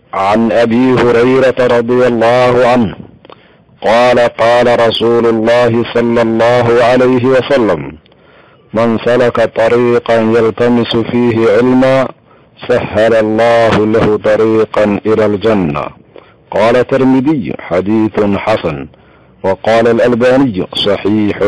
عن ابي هريره رضي الله عنه قال قال رسول الله صلى الله عليه وسلم من سلك طريقا يلتمس فيه علما سهل الله له طريقا الى الجنه قال الترمذي حديث حسن وقال الالباني صحيح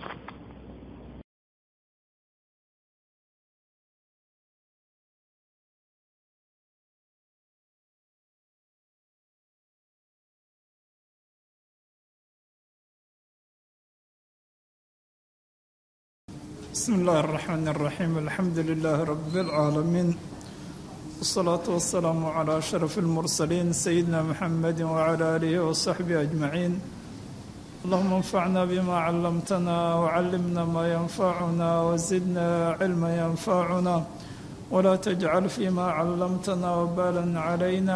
بسم الله الرحمن الرحيم الحمد لله رب العالمين والصلاة والسلام على أشرف المرسلين سيدنا محمد وعلى آله وصحبه أجمعين اللهم انفعنا بما علمتنا وعلمنا ما ينفعنا وزدنا علما ينفعنا ولا تجعل فيما علمتنا وبالا علينا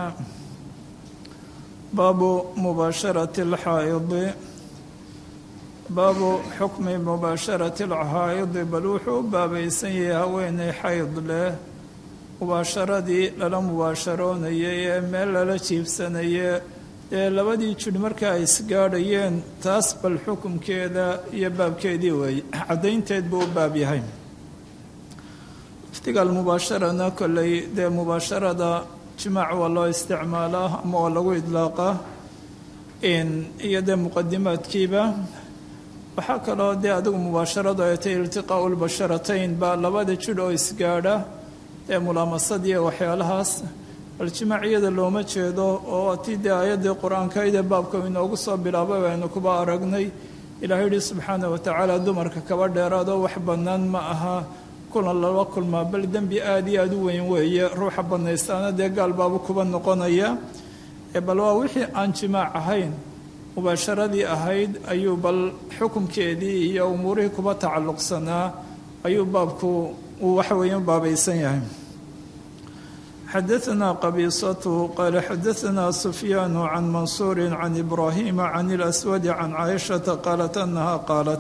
باب مباشرة الحائض baabu xukmi mubaasharati alcahaa'idi bal wuxuu u baabaysan yahay haweenay xayd leh mubaasharadii lala mubaasharoonayay ee meel lala jiibsanaya ee labadii jidh marka ay isgaadhayeen taas bal xukumkeeda iyo baabkeedii weeye caddaynteed buu u baab yahay iftigaal mubaasharana kolley dee mubaasharada jimaac waa loo isticmaalaa ama waa lagu idlaaqaa iyo dee muqadimaadkiiba waxaa kaloo dee adigu mubaasharadu ay tay iltiqaau lbasharatayn baa labada jidh oo isgaadha ee mulaamasad iyo waxyaalahaas bal jimaaciyada looma jeedo oo atii dee aayaddii qur-aankaydee baabka inoogu soo bilaabay baynu kuba aragnay ilahay yihi subxaana watacaala dumarka kaba dheeraadoo wax bannaan ma aha kulan lala kulmaa bal dembi aada iyo aada u weyn weeye ruuxa bannaystaana dee gaal baabu kuba noqonaya bal waa wixii aan jimaac ahayn mubaasharadii ahayd ayuu bal xukumkeedii iyo umuurihii kuba tacalluqsanaa ayuu baabku uu waxa weeye baabaysan yahay xadaثna qabiisatu qaala xadaثna sufyaanu can mansuuri can ibraahima can اlaswadi can caaishata qaalat anaha qaalat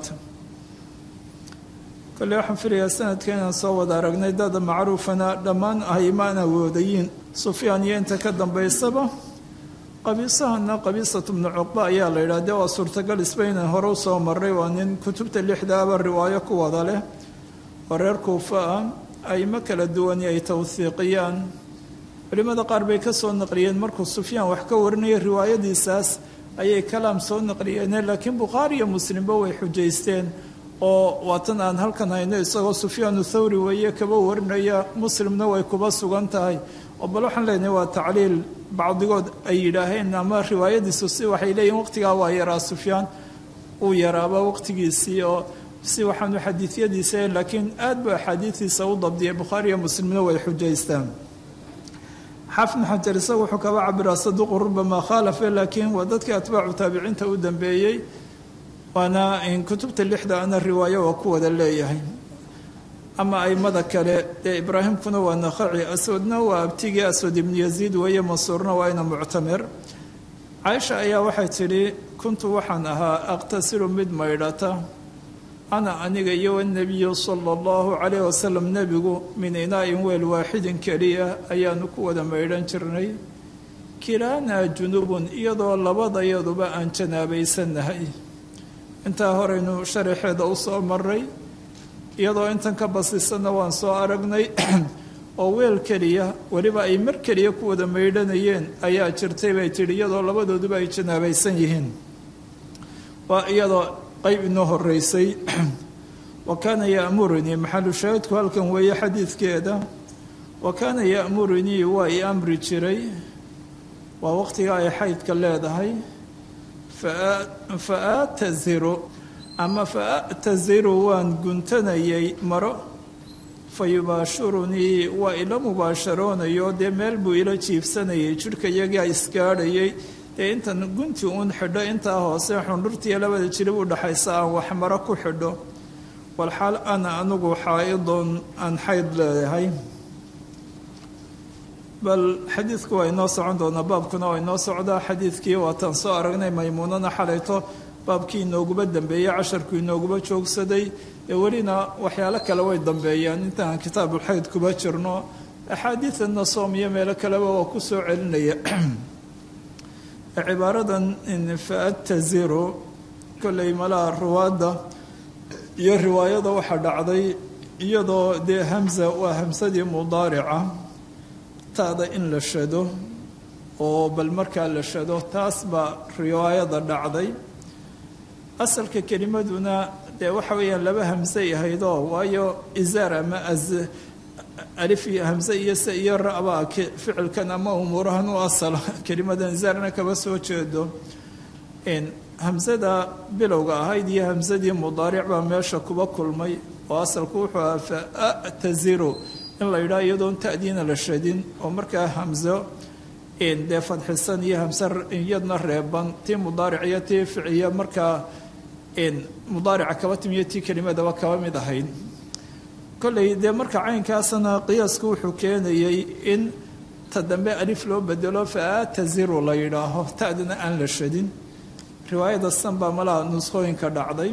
kole waxaan filayaa sanadka inaan soo wada aragnay dada macruufana dhammaan ahaymaan awoodayiin sufyaan iyo inta ka dambaysaba qabiisahana qabiisatu bnu cuqba ayaa la yidhah dee waa suurtagal isbaynan hore u soo maray waa nin kutubta lixdaaba riwaayo ku wada leh oo reer kuufa ah aimo kala duwani ay tawhiiqiyaan culimmada qaar bay ka soo naqliyeen markuu sufyaan wax ka warinaya riwaayadiisaas ayay kalaam soo naqliyeene laakiin bukhaari iyo muslimba way xujaysteen oo waatan aan halkan hayno isagoo sufyaanu thawri weeye kaba warinaya muslimna way kuba sugan tahay oo bal waxaan leenahay waa tacliil bacdigood ay yidhaaheen ama riwaayadiisu si waxay leeyihin waqtigaa waa yaraa sufyaan uu yaraaba waqtigiisii oo si waxaanu xadiidyadiisa laakiin aad buu axaadiidiisa u dabdiyay bukhaari iyo muslimna way xujaystaan xaafid xajar isaga wuxuu kaba cabiraa saduuqu rubamaa khaalafe laakiin waa dadkii atbaacu taabiciinta u dambeeyey waana kutubta lixda ana riwaayo waa ku wada leeyahay ama aimada kale dee ibraahimkuna waa nakhaci aswadna waa abtigii aswad ibnu yaziid weeye mansuurna waa ina muctamir caaisha ayaa waxay tidhi kuntu waxaan ahaa aqtasilu mid maydhata ana aniga iyo wanabiyu sala allahu calayh wasalam nebigu min inaa'in weel waaxidin keliya ayaanu ku wada maydhan jirnay kilaanaa junubun iyadoo labadayaduba aan janaabaysannahay intaa horeynu sharaxeeda u soo maray iyadoo intan ka basisanna waan soo aragnay oo weel keliya weliba ay mar keliya ku wada maydhanayeen ayaa jirtay bay tidhi iyadoo labadooduba ay janaabaysan yihiin waa iyadoo qayb inoo horeysay wa kaana ya'murunii maxalu shaahidku halkan weeye xadiidkeeda wa kaana ya'murunii waa i amri jiray waa waqtiga ay xaydka leedahay fa aataziru ama fa a'taziru waan guntanayay maro fa yubaashirunii waa ila mubaasharoonayo dee meel buu ila jiibsanayay jidhka iyagaa isgaadhayay dee intan gunti uun xidho intaa hoose xundhurtiiyo labada jilib u dhaxaysa aan wax maro ku xidho walxaal ana anigu xaa-idun aan xayd leedahay bal xadiidku waa inoo socon doonaa baabkuna waa inoo socdaa xadiidkii waataan soo aragnay maymuunana xalayto baabkii inooguba dambeeyey casharku inooguba joogsaday ee welina waxyaalo kale way dambeeyaan intaan kitaabulxayd kuba jirno axaadiidana soom iyo meelo kaleba waa ku soo celinaya cibaaradan faataziru kolley malaha ruwaadda iyo riwaayada waxaa dhacday iyadoo dee hamza waa hamsadii mudaarica ta'da in la shado oo bal markaa la shado taas baa riwaayada dhacday asalka kelimaduna dee waxa weeyaan laba hamsay ahaydoo waayo izaar ama alif iyo hamse iyo se iyo ra-baa ficilkan ama umuurahan u asala kelimadan izaarna kaba soo jeedo hamsada bilowga ahayd iyo hamsadii mudaaric baa meesha kuba kulmay oo asalku wuxuu ahaa faataziru in la yidhaha iyadoon ta'diina la shadin oo markaa hamso dee fadxisan iyo hamse iyadna reeban tii mudaaric iyo tii ficiya markaa mudaarica kaba timiyo tii kelimadaba kaba mid ahayd kolley dee marka caynkaasna qiyaasku wuxuu keenayay in ta dambe alif loo bedelo faataziru la yidhaaho ta'dana aan la shadin riwaayada san baa malaha nuskhooyinka dhacday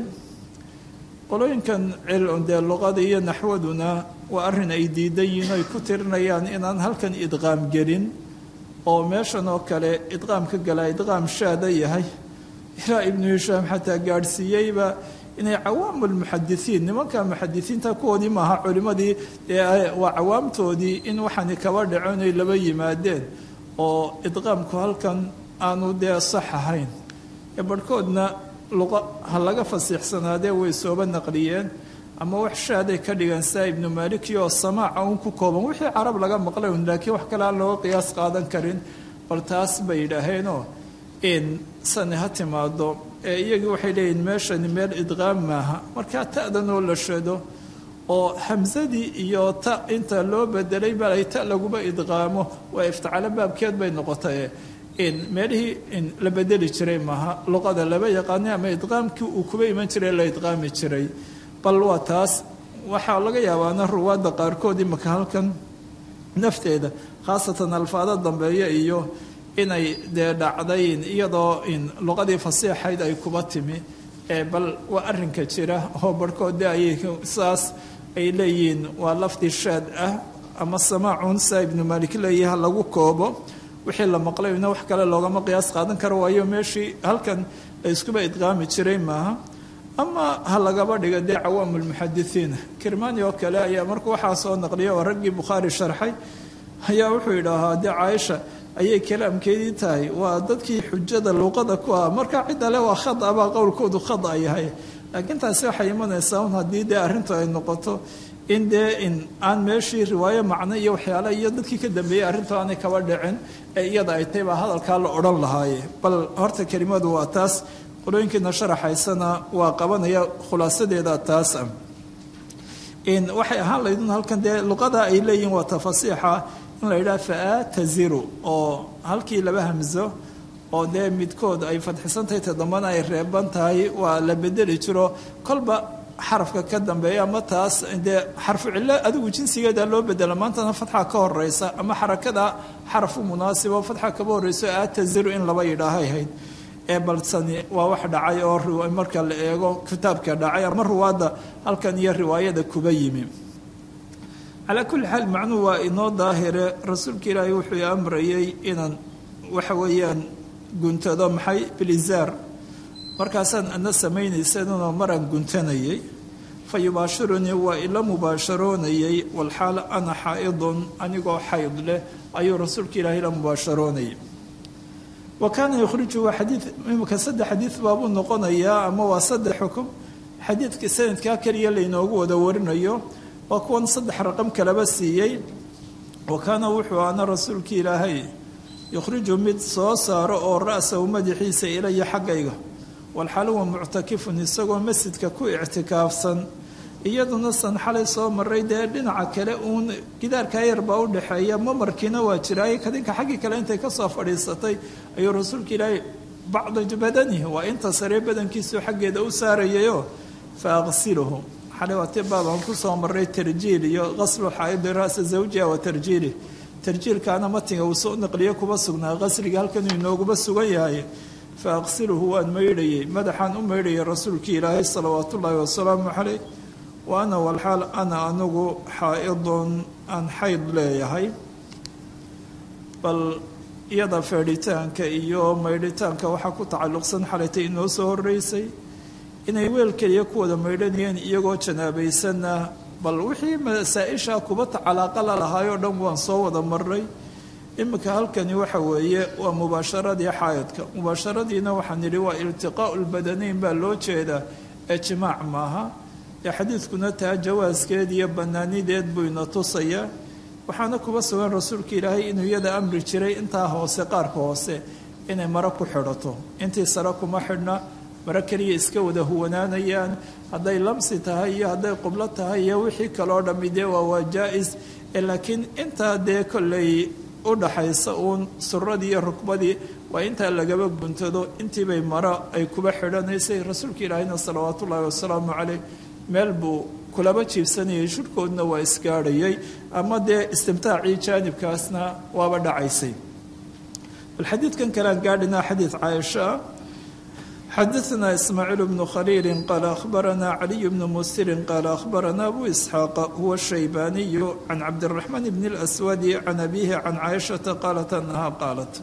qolooyinkan dee luqada iyo naxwaduna waa arrin ay diidan yihiin ay ku tirinayaan inaan halkan idqaam gelin oo meeshan oo kale idqaamka galaa idqaam shaada yahay ilaa ibnu hishaam xataa gaadhsiiyeyba inay cawaamulmuxadisiin nimanka muxadisiinta kuwoodii maaha culimmadii waa cawaamtoodii in waxaani kaba dhaco inay laba yimaadeen oo idqaamku halkan aanu dee sax ahayn barhkoodna luqa ha laga fasiixsanaadee way sooba naqliyeen ama wax shaaday ka dhigan saa ibnu maaliki oo samaaca uun ku kooban wixii carab laga maqlay un laakiin wax kale aan looga qiyaas qaadan karin bal taas bay yidhaaheenoo in sani ha timaado ee iyagii waxay leeyihin meeshani meel idqaam maaha markaa ta'danoo la shado oo hamsadii iyo ta inta loo bedelay bal ay ta laguba idqaamo waa iftacalo baabkeed bay noqotay in meelihii in la bedeli jiray maaha luqada laba yaqaanay ama idqaamkii uu kuba iman jiray la idqaami jiray bal waa taas waxaa laga yaabaana ruwaadda qaarkood imaka halkan nafteeda khaasatan alfaado dambeeya iyo inay dee dhacdayn iyadoo in luqadii fasiixayd ay kuba timi ee bal waa arrinka jira oo barhkood de ayay saas ay leeyihiin waa lafdi shaad ah ama samaacun saa ibnu maalik leeyaha lagu koobo wixii la maqlayna wax kale loogama qiyaas qaadan karo waayo meeshii halkan la iskuba idqaami jiray maaha ama ha lagaba dhiga dee cawaamulmuxadisiina kirmani oo kale ayaa markuu waxaa soo naqliya oo raggii bukhaari sharxay ayaa wuxuu yidhaahaa dee caaisha ayay kalaamkeedii tahay waa dadkii xujada luuqada ku ah marka cidda le waa khada baa qowlkoodu khada yahay laakiin taasi waxay imanaysaa un haddii dee arrintu ay noqoto in dee in aan meeshii riwaayo macno iyo waxyaale iyo dadkii ka dambeeyey arrintu aanay kaba dhicin ee iyada ay tahay baa hadalkaa la odhan lahaaye bal horta kelimadu waa taas qolooyinkiina sharaxaysana waa qabanaya khulaasadeeda taas ah in waxay ahaan laydun halkan dee luqada ay leeyihin waa tafasiixa in la yidhaha faataziru oo halkii laba hamso oo dee midkood ay fadxisantahay ta dambana ay reeban tahay waa la bedeli jiro kolba xarafka ka dambeeya ama taas dee xarfu cillo adigu jinsigeeda loo bedela maantana fatxa ka horeysa ama xarakada xaraf u munaasibo fatxa kaba horeyso aataziru in laba yidhaahay ahayd ee balsani waa wax dhacay oo marka la eego kitaabka dhacay ama ruwaadda halkan iyo riwaayada kuba yimi calaa kulli xaal macnuhu waa inoo daahire rasuulka ilaahay wuxuu amrayay inaan waxa weeyaan guntado maxay bilizaar markaasaan ana samaynaysanunoo maraan guntanayay fa yubaashirunii waa ila mubaasharoonayay walxaal ana xaa'idun anigoo xayd leh ayuu rasuulka ilaahay la mubaasharoonayay wa kaana yukhriju waa xadii imika saddex xadiid baabuu noqonayaa ama waa saddex xukum xadiidka sanadkaa keliya laynoogu wada warinayo waa kuwan saddex raqam kalaba siiyey wa kaana wuxuu ana rasuulka ilaahay yukhriju mid soo saaro oo ra'sahu madaxiisa ilaya xaggayga walxaal huwa muctakifun isagoo masjidka ku ictikaafsan iyaduna san xalay soo maray dee dhinaca kale uun gidaarkaa yar baa u dhexeeya mamarkiina waa jiraaye kadinka xaggii kale intay kasoo fadhiisatay ayuu rasuulka ilaahay bacda badanihi waa inta saree badankiisu xaggeeda u saarayayo fa aqsiluhu xalay waa ti baabaan kusoo maray tarjiil iyo qaslu xaaidi ra'sa zawjiha wa tarjiilih tarjiilkaana matiga uu soo naqliyo kuba sugnaa qasriga halkanuu inooguba sugan yahay fa aqsiluhu waan maydhayay madaxaan u maydhayay rasuulkii ilaahay salawaatu ullaahi wasalaamu caleyh wa ana walxaal ana anigu xaa-idun aan xayd leeyahay bal iyada feedhitaanka iyo maydhitaanka waxaa ku tacalluqsan xalaytay inoo soo horeysay inay weel keliya ku wada maydhanayeen iyagoo janaabaysanna bal wixii masaa-isha kuba calaaqa la lahaayoo dhan waan soo wada maray iminka halkani waxa weeye waa mubaasharadii xaayadka mubaasharadiina waxaan nidhi waa iltiqaau lbadanayn baa loo jeedaa ee jimaac maaha ee xadiidkuna taa jawaaskeed iyo banaanideed buu ina tusayaa waxaana kuba sugan rasuulka ilaahay inuu iyada amri jiray intaa hoose qaarka hoose inay maro ku xidhato intii sare kuma xidhna maro keliya iska wada huwanaanayaan hadday lamsi tahay iyo hadday qublo tahay iyo wixii kaloo dhammi dee waa waa jaa-is laakiin intaa dee kolley u dhaxaysa uun suradii iyo rukbadii waa intaa lagaba guntado intiibay maro ay kuba xidhanaysay rasuulka ilaahayna salawaatu ullaahi wasalaamu caleyh meel buu kulaba jiibsanayay shurhkoodna waa isgaadhayay ama dee istimtaacii jaanibkaasna waaba dhacaysay bal xadiidkan kalean gaadhinaa xadiid caaisha ah xadaثna ismaaciil bnu khaliili qaala akhbarana caliy bnu musirin qaala akhbarana abu isxaaqa huwa shaybaaniyu can cabdiraxmaan bni اlaswadi can abihi can caaishata qaalat anaha qaalat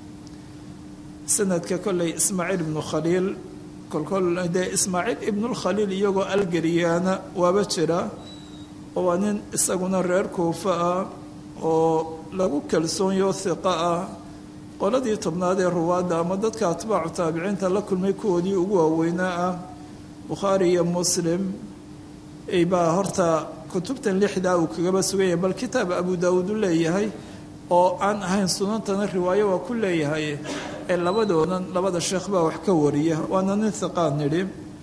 sanadka kolley ismaaciil ibnu khaliil kolkol dee ismaaciil ibnulkhaliil iyagoo algeriyaana waaba jira oo waa nin isaguna reer kuufa ah oo lagu kalsoonyo hiqa ah qoladii tobnaad ee ruwaadda ama dadka atbaacu taabiciinta la kulmay kuwoodii ugu waaweynaa ah bukhaari iyo muslim baa horta kutubtan lixdaa uu kagaba sugan yahay bal kitaab abu daawuud u leeyahay oo aan ahayn sunantana riwaayo waa ku leeyahay ee labadoodan labada sheekh baa wax ka wariya waana nin hiqaan nidhi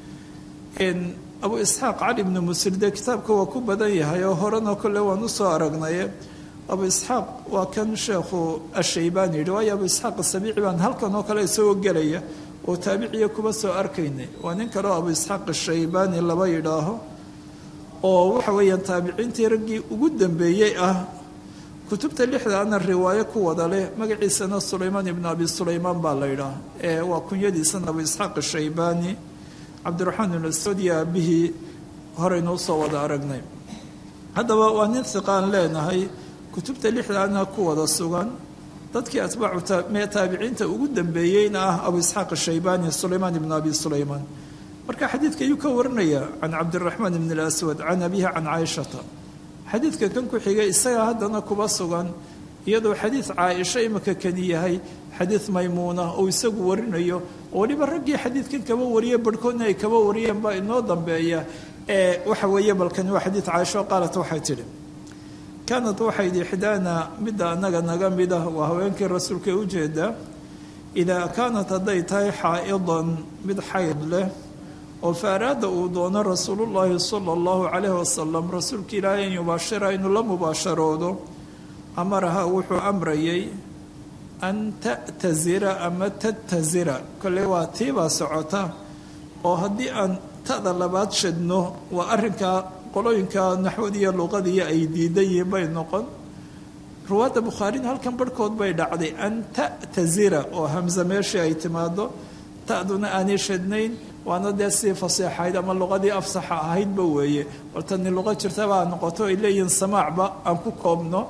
abu isxaaq cali ibnu musir dee kitaabka waa ku badan yahay oo horena kolle waan usoo aragnaye abu isxaaq waa kan sheekhu ashaybaani yidhi waayo abu isxaaq asabiici baan halkan oo kale isagoo gelaya oo taabiciya kuba soo arkaynay waa nin kaleo abu isxaaq ashaybaani laba yidhaaho oo waxa weeyaan taabiciintii raggii ugu dambeeyey ah kutubta lixda ana riwaayo ku wada leh magaciisana sulaymaan ibnu abi sulaymaan baa la yidhaah ee waa kunyadiisana abu isxaaq ashaybaani cabdiraxmaan ibn aswadi aabihii horeynu usoo wada aragnay haddaba waa nin hiqaan leenahay kutubta lixdaana ku wada sugan dadkii atbaacu taabiciinta ugu dambeeyeyna ah abu isxaaq ashaybaani sulaymaan ibnu abi sulaymaan marka xadiidka ayuu ka warinaya can cabdiraxmaan ibn اlaswad can abihi can caaishata xadiidka kan ku xigay isagaa haddana kuba sugan iyadoo xadiid caaisha imika kani yahay xadiid maymuuna oo isagu warinayo oo weliba raggii xadiidkan kaba wariye barhkoodna ay kaba wariyeen baa inoo dambeeya ee waxa weeye balkani waa xadiid caaisha oo qaalat waxay tidhi kaanad waxay idhi ixdaana midda annaga naga mid ah waa haweenkii rasuulka ee ujeeda idaa kaanat hadday tahay xaa'idan mid xayd leh oo faaraada uu doono rasuulullaahi sala allahu calayhi wasalam rasuulka ilaahay an yubaashira inuu la mubaasharoodo amaraha wuxuu amrayay an ta'tazira ama tatazira kolley waa tiibaa socota oo haddii aan ta'da labaad shadno waa arrinkaa qolooyinka naxwad iyo luqadiiyo ay diidan yihiin bay noqon ruwaadda bukhaarina halkan barhkood bay dhacday an ta'tazira oo hamse meeshii ay timaado ta'duna aanay shadnayn waana dee sii faseexayd ama luqadii afsaxa ahaydba weeye bal tani luqa jirtaba ha noqoto ay leeyihiin samaacba aan ku koobno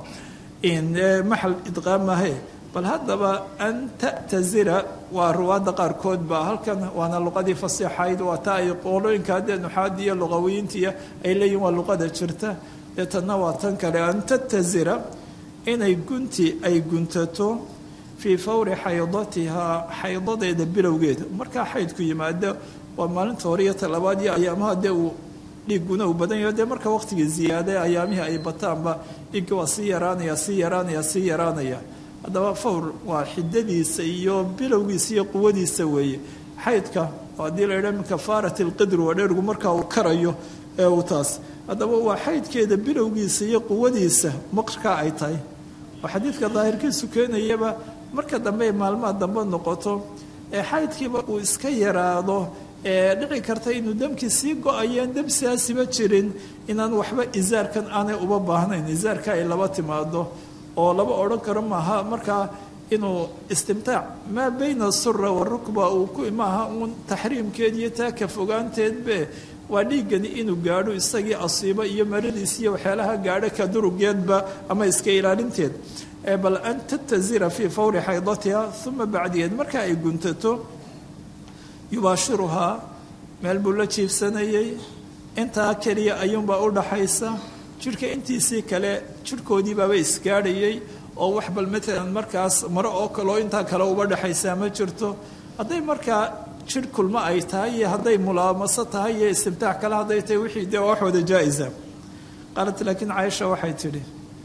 maxal idqaamahe bal haddaba an ta'tazira waa ruwaadda qaarkood ba halkan waana luqadii faseexayd waa ta ay qolooyinka haddee nuxaadi iyo luqawiyiintiya ay leeyihin waa luqada jirta dee tanna waa tan kale an tatazira inay gunti ay guntato fii fawri xaydatihaa xaydadeeda bilowgeeda markaa xaydku yimaado waa maalinta hore iyo talabaad iyo ayaamaha dee uu dhiigguna uu badan yaho dee marka waqtigii ziyaada ayaamihii ay bataanba dhiigga waa sii yaraanaya sii yaraanaya sii yaraanaya haddaba fawr waa xidadiisa iyo bilowgiisa iyo quwadiisa weeye xaydka haddii la yidhaha min kafaarati alqidri waa dheergu markaa uu karayo ee uu taas haddaba waa xaydkeeda bilowgiisa iyo quwadiisa markaa ay tahay oo xadiidka daahirkiisu keenayaba marka dambe maalmaha dambe noqoto ee xaydkiiba uu iska yaraado ee dhici karta inuu damkii sii go-ayeen dam sidaasiba jirin inaan waxba isaarkan aanay uba baahnayn isaarka ay laba timaado oo laba odhan karo maaha markaa inuu istimtaac maa bayna sura warukba uu ku maaha uun taxriimkeed iyo taa ka fogaanteedbe waa dhiiggani inuu gaadho isagii asiibo iyo maradiis iyo waxyaalaha gaadho ka durugeedba ama iska ilaalinteed bal an tatazira fii fawri xaydatiha uma bacdigeed marka ay guntato yubaashiruhaa meel buu la jiibsanayey intaa keliya ayuunbaa u dhaxaysa jidhka intiisii kale jidhkoodii baaba isgaadhayey oo wax bal matalan markaas maro oo kaleo intaa kale uba dhexaysaa ma jirto hadday markaa jidh kulmo ay tahay iyo hadday mulaamaso tahay iyo istimtaax kale hadday tahay wixii dee wax wada jaa-isa qaalat laakiin caaisha waxay tidhi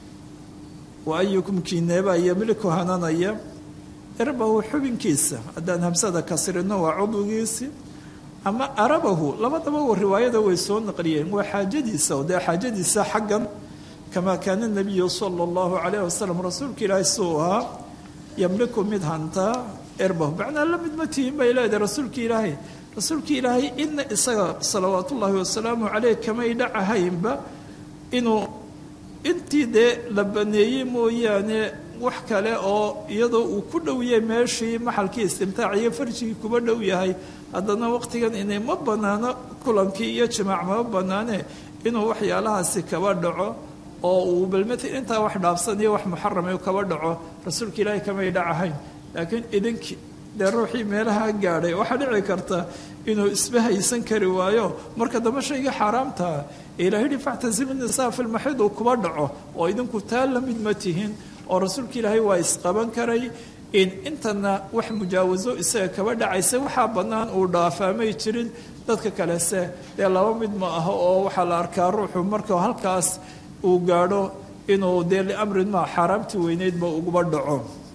wa ayukum kiineebaa yamliku hananaya irbahu xubinkiisa haddaan hamsada kasrino waa cudwigiisi ama arabahu labadaba riwaayada way soo naqliyeen waa xaajadiisa dee xaajadiisa xaggan kamaa kaana nabiyu sala allahu calayh wasalam rasuulka ilaahay suu ahaa yamliku mid hantaa irbahu macnaa la mid ma tihin bay leedahay rasuulka ilaahay rasuulka ilaahay ina isaga salawaat ullaahi wasalaamu caleyh kamay dhacahaynba inuu intii dee la baneeyey mooyaane wax kale oo iyadoo uu ku dhow yahay meeshii maxalkii istimtaac iyo farjigii kuba dhow yahay haddana waqtigan inay ma banaano kulankii iyo jimaac ma banaane inuu waxyaalahaasi kaba dhaco oo uu balmata intaa wax dhaafsaniyo wax muxarame kaba dhaco rasuulka ilaahay kamay dhacahayn laakiin idinkii dee ruuxii meelaha gaadhay waxaa dhici karta inuu isba haysan kari waayo marka dambe shayga xaaraamtaa ilaah yihi factasimu nisaa fi lmaxid uu kuba dhaco oo idinku taa la mid ma tihin oo rasuulka ilaahay waa isqaban karay in intana wax mujaawaso isaga kaba dhacaysa waxaa bannaan uu dhaafaamay jirin dadka kalese dee laba mid ma aho oo waxaa la arkaa ruuxu marka halkaas uu gaadho inuu dee liamrin ma xaaraamtii weyneydba uguba dhaco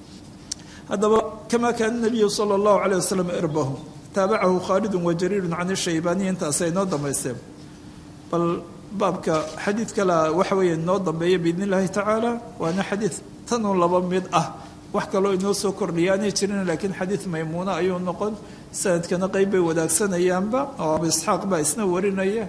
haddaba kamaa kaana nabiyu sala allahu caleyh wasalam irbahu taabacahu khaalidun wa jariirun can ishaybaaniya intaasay noo dambayseen bal baabka xadiid kale waxa weeye inoo dambeeya biidn illaahi tacaala waana xadiid tanuu laba mid ah wax kaloo inoo soo kordhiya aanay jirin laakiin xadiid maymuuna ayuu noqon sanadkana qeyb bay wadaagsanayaan,ba oo abu isxaaq baa isna warinaya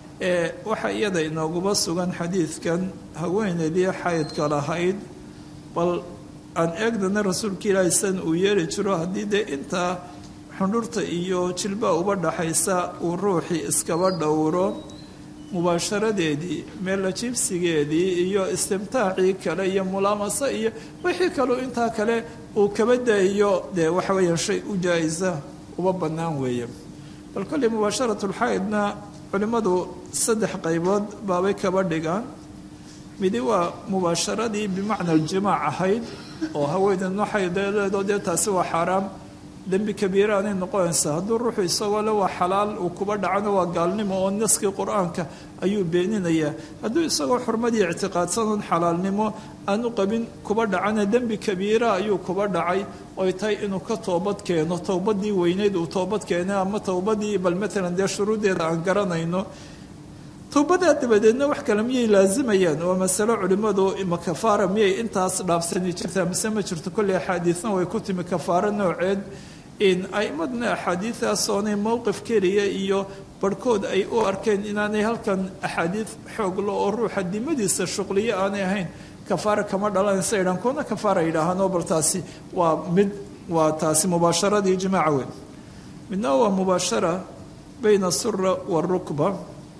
waxaa iyada inooguba sugan xadiidkan haweeneydii xaydka lahayd bal aan eegnana rasuulka ilaahay san uu yeeli jiro haddii dee intaa xundhurta iyo jilbaa uba dhaxaysa uu ruuxii iskaba dhowro mubaasharadeedii meella jibsigeedii iyo istimtaacii kale iyo mulaamaso iyo wixii kaleu intaa kale uu kaba dayayo dee waxa weeyaan shay u jaa-isa uba bannaan weeye bal kolley mubaasharatulxaydna culimmadu saddex qaybood baabay kaba dhigaan midi waa mubaasharadii bimacna aljimaac ahayd oo haweeneedno xaydeeleedoo dee taasi waa xaaraam dembi kabiira aanay noqonaysaa hadduu ruuxu isagoo le waa xalaal uu kuba dhacana waa gaalnimo oo naskii qur-aanka ayuu beeninayaa hadduu isagoo xurmadii ictiqaadsanoon xalaalnimo aanu qabin kuba dhacana dembi kabiira ayuu kuba dhacay oy tahay inuu ka toobad keeno towbadii weyneyd uu toobad keenay ama towbadii bal matalan dee shuruuddeeda aan garanayno towbadaa dabadeedna wax kale miyay laazimayaan waa masalo culimmadu ima kafaara miyay intaas dhaafsani jirtaa mise ma jirto kolley axaadiisna way ku timi kafaaro nooceed in aimadna axaadiidaas oonay mowqif keliya iyo barhkood ay u arkeen inaanay halkan axaadiid xooglo oo ruuxa dimadiisa shuqliyo aanay ahayn kafaara kama dhalanaysa idhaan kuna kafaara yidhaahaanoo bal taasi waa mid waa taasi mubaasharadii jimaaca weyn midna waa mubaashara bayna asura waarukba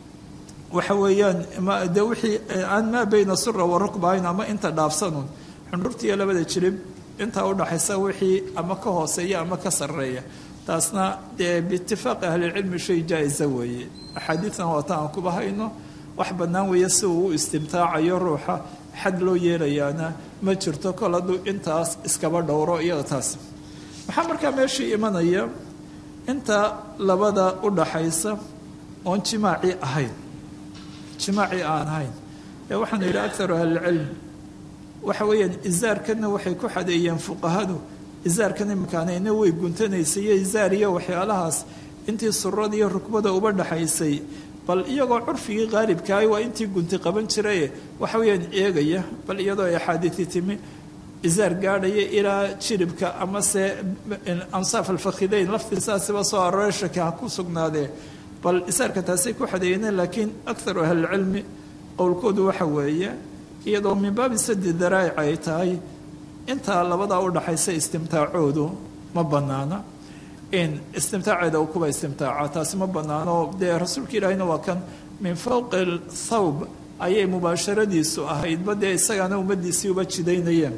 waxa weeyaan de wixii aan maa bayna sura warukba ahayn ama inta dhaafsanun xundhurtiiyo labada jirib intaa udhaxaysa wixii ama ka hooseeya ama ka sarreeya taasna dee biitifaaqi ahlilcilmi shay jaa-isa weeye axaadiidna waata aan kuba hayno wax bannaan weeye si uu u istimtaacayo ruuxa xad loo yeelayaana ma jirto kol hadduu intaas iskaba dhowro iyada taas maxaa markaa meeshii imanaya inta labada udhaxaysa oon jimaacii ahayn jimaacii aan ahayn ee waxaanu yidhi akaru ahlilcilm waxa weeyaan isaarkana waxay ku xadeeyeen fuqahadu isaarkan imakaanayna way guntanaysay iyo isaar iyo waxyaalahaas intii surada iyo rukbada uba dhaxaysay bal iyagoo curfigii qaalibkaahi waa intii gunti qaban jiraye waxa weeyaan eegaya bal iyadoo ay axaadiisi timi isaar gaadhaya ilaa jiribka amase ansaaf alfakhidayn laftiisaasiba soo arooray shaki ha ku sugnaadee bal isaarka taasay ku xadeeyeen laakiin akaru ahlilcilmi qowlkoodu waxa weeye iyadoo min baabi sadi daraa'ic ay tahay intaa labadaa udhaxaysa istimtaacoodu ma bannaana in istimtaaceeda uu kuba istimtaaca taasi ma banaano dee rasuulka ilaahina waa kan min fowqi thawb ayay mubaasharadiisu ahaydba dee isagaana ummadiisii uba jidaynayeen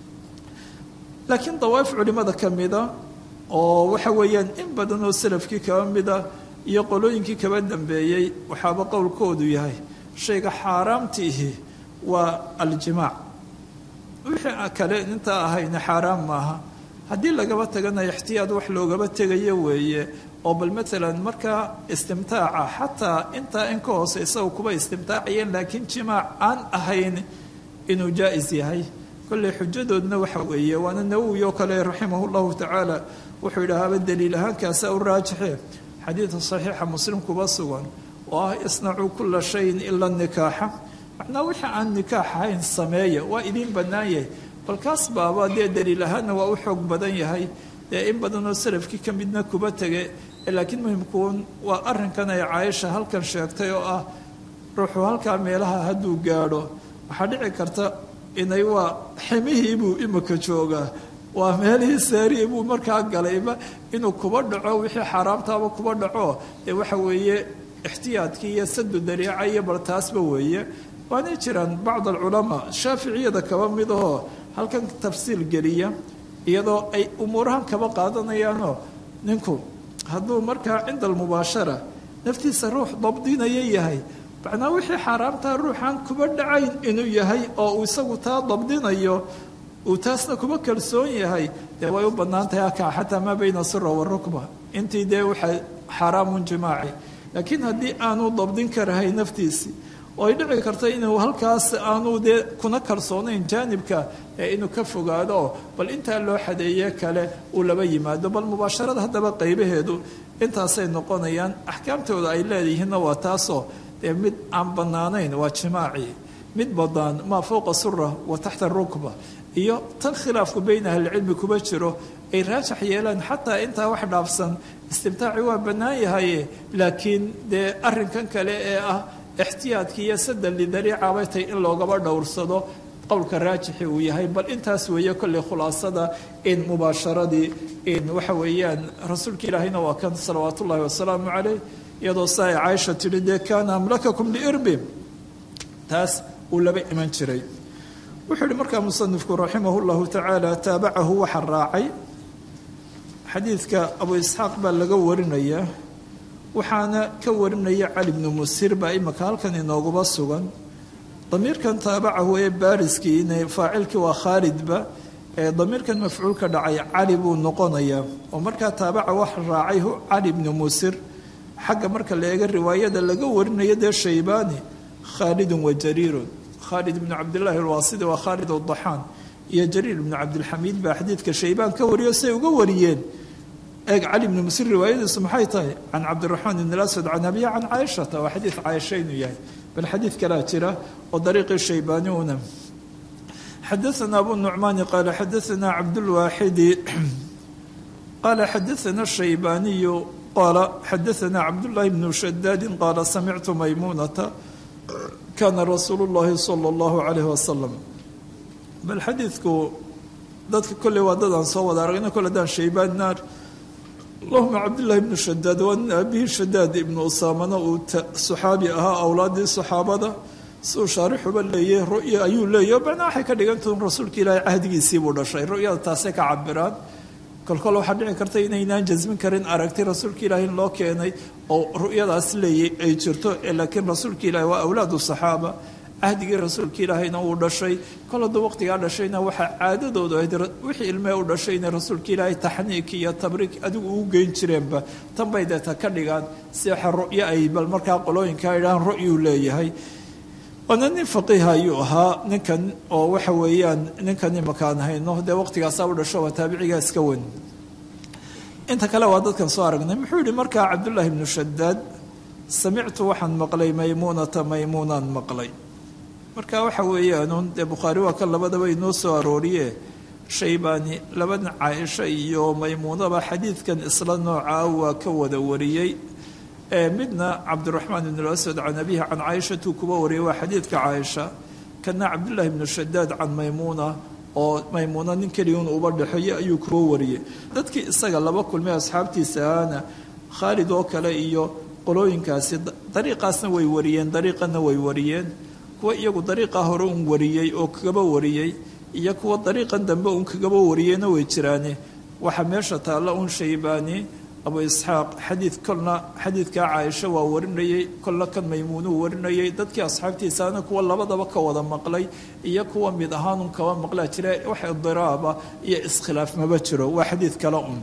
laakiin dawaa'if culimada ka mida oo waxa weeyaan in badan oo salafkii kaba mida iyo qolooyinkii kaba dambeeyey waxaaba qowlkoodu yahay shayga xaaraamtiihi waa aljimaac wixii kale intaa ahayna xaaraam maaha haddii lagaba tagana ixtiyaad wax loogaba tegayo weeye oo bal maalan markaa istimtaaca xataa intaa in ka hoose isaga kuba istimtaacayeen laakiin jimaac aan ahayn inuu jaa-is yahay kolley xujadoodna waxa weeye waana nawowi oo kale raximah llahu tacaala wuxuu yidhahaaba daliil ahaankaasa u raajixe xadiida saxiixa muslim kuba sugan oo ah isnacuu kula shayin ila nikaaxa macnaa wixii aan nikaax ahayn sameeya waa idiin bannaan yahay balkaas baaba dee daliil ahaanna waa u xoog badan yahay dee in badanoo salafkii ka midna kuba tege laakiin muhimkuun waa arrinkan ay caaisha halkan sheegtay oo ah ruuxu halkaa meelaha hadduu gaadho waxaa dhici karta inay waa ximihiibuu imika joogaa waa meelihii saariya buu markaa galayba inuu kuba dhaco wixii xaaraamtaaba kuba dhaco dee waxa weeye ixtiyaadkii iyo sadu dariica iyo bal taasba weeye waanay jiraan bacd alculamaa shaaficiyada kaba mid ahoo halkan tafsiil geliya iyadoo ay umuurahan kaba qaadanayaanoo ninku hadduu markaa cinda almubaashara naftiisa ruux dabdinaya yahay macnaa wixii xaaraamtaa ruuxaan kuba dhacayn inuu yahay oo uu isagu taa dabdinayo uu taasna kuba kalsoon yahay dee way u bannaan tahay akaa xataa maa bayna sira warukba intii dee waxay xaaraamun jimaaci laakiin haddii aanu dabdin karahay naftiisii oo ay dhici karta inuu halkaas aanu dee kuna kalsoonayn jaanibka ee inuu ka fogaado bal intaa loo xadeeye kale uu laba yimaado bal mubaasharada haddaba qaybaheedu intaasay noqonayaan axkaamtooda ay leeyihiinna waa taasoo dee mid aan bannaanayn waa jimaaci mid badaan maa fowqa sura wa taxta rukba iyo tan khilaafku bayna ahlicilmi kuba jiro ay raajax yeelaan xataa intaa wax dhaafsan istimtaaci waa bannaan yahaye laakiin dee arrinkan kale ee ah ixtiyaadkii iyo sadan lidariicabay tay in loogaba dhowrsado qowlka raajixi uu yahay bal intaas weeye kolley khulaasada in mubaasharadii in waxa weeyaan rasuulka ilaahayna waa kan salawaat ullahi wasalaamu caleyh iyadoo sa ay caaisha tidhi dee kaana amlakakum liirbi taas uu laba iman jiray wuxuu yihi markaa musanifku raximah llahu tacaala taabacahu waxa raacay xadiidka abu isxaaq baa laga warinaya waxaana ka warinaya cali bnu musir baa imika halkan inooguba sugan damiirkan taabacahu ee baariskii faacilkii waa khaalidba ee damiirkan mafcuulka dhacay cali buu noqonayaa oo markaa taabaca wax raacay cali bnu musir xagga marka la eega riwaayada laga warinayo dee shaybaani khaalidun wa jariirun khaalid ibnu cabdillaahi alwaasidi waa khaalid adaxaan iyo jariir ibnu cabdilxamiid baa xadiidka shaybaan ka wariyo say uga wariyeen eeg cali ibnu musir riwaayadiisu maxay tahay can cabdiraxmaan ibn aswad can abiya can caaishata waa xadiid caaisha inuu yahay bal xadiid kalaa jira oo dariiqii shaybaaniuna xadaana abu nucmaani qaala xadaana cabdulwaaxidi qaala xadaana shaybaaniyu qaala xadaana cabdullaahi bnu shadaadin qaala samictu maymuunata kaana rasuulu llahi sala allahu calayhi wasalam bal xadiidku dadka kolley waa dadaan soo wada aragna kole daan shaybaan naar allahuma cabdillaahi ibnu shadaad waa nin aabihii shadaad ibnu usaamana uu saxaabi ahaa awlaadii saxaabada siuu shaarixuba leeyahy ru'ya ayuu leeyahy macnaa waxay ka dhigantahin rasuulka ilaahay cahdigiisii buu dhashay ru'yada taasay ka cabiraan kolkol waxaa dhici karta inaynaan jasmin karin aragti rasuulka ilaahay in loo keenay oo ru'yadaas leeyay ay jirto laakiin rasuulka ilaahay waa awlaadu saxaaba cahdigii rasuulka ilaahayna uu dhashay kol hadduu waqtigaa dhashayna waxaa caadadoodu ahayd wixii ilmee u dhashay inay rasuulka ilaahay taxniik iyo tabriik adigu ugu geyn jireenba tan bay deeta ka dhigaan si waxa ru'yo ay bal markaa qolooyinka idhahaan ru'yuu leeyahay waana nin faqiiha ayuu ahaa ninkan oo waxa weeyaan ninkan imakaan hayno dee waqtigaasaa u dhasho waa taabicigaa iska wen inta kale waa dadkan soo aragnay muxuu yihi markaa cabdullaahi ibnu shadaad samictu waxaan maqlay maymuunata maymuunaan maqlay marka waxa weeyaanuun dee bukhaari waa kan labadaba inoo soo arooriye shaybaani labada caaisha iyo maymuunaba xadiidkan isla noocaa waa ka wada wariyey midna cabdiraxmaan ibn aswad can abihi can caaishatuu kuba wariyay waa xadiidka caaisha kana cabdullaahi ibnu shadaad can maymuuna oo maymuuna nin keligun uba dhexeeyo ayuu kuwa wariyey dadkii isaga laba kulmay asxaabtiisa ahaana khaalid oo kale iyo qolooyinkaasi dariiqaasna way wariyeen dariiqana way wariyeen kuwa iyagu dariiqaa hore un wariyey oo kagaba wariyey iyo kuwa dariiqan dambe un kagaba wariyeyna way jiraane waxaa meesha taalla un shaybaani abu isxaaq xadiid kolna xadiidkaa caaisha waa warinayey kolna kan maymuunuu warinayay dadkii asxaabtiisaana kuwa labadaba ka wada maqlay iyo kuwa mid ahaanun kaba maqlaa jira wax idiraaba iyo iskhilaaf maba jiro waa xadiid kale un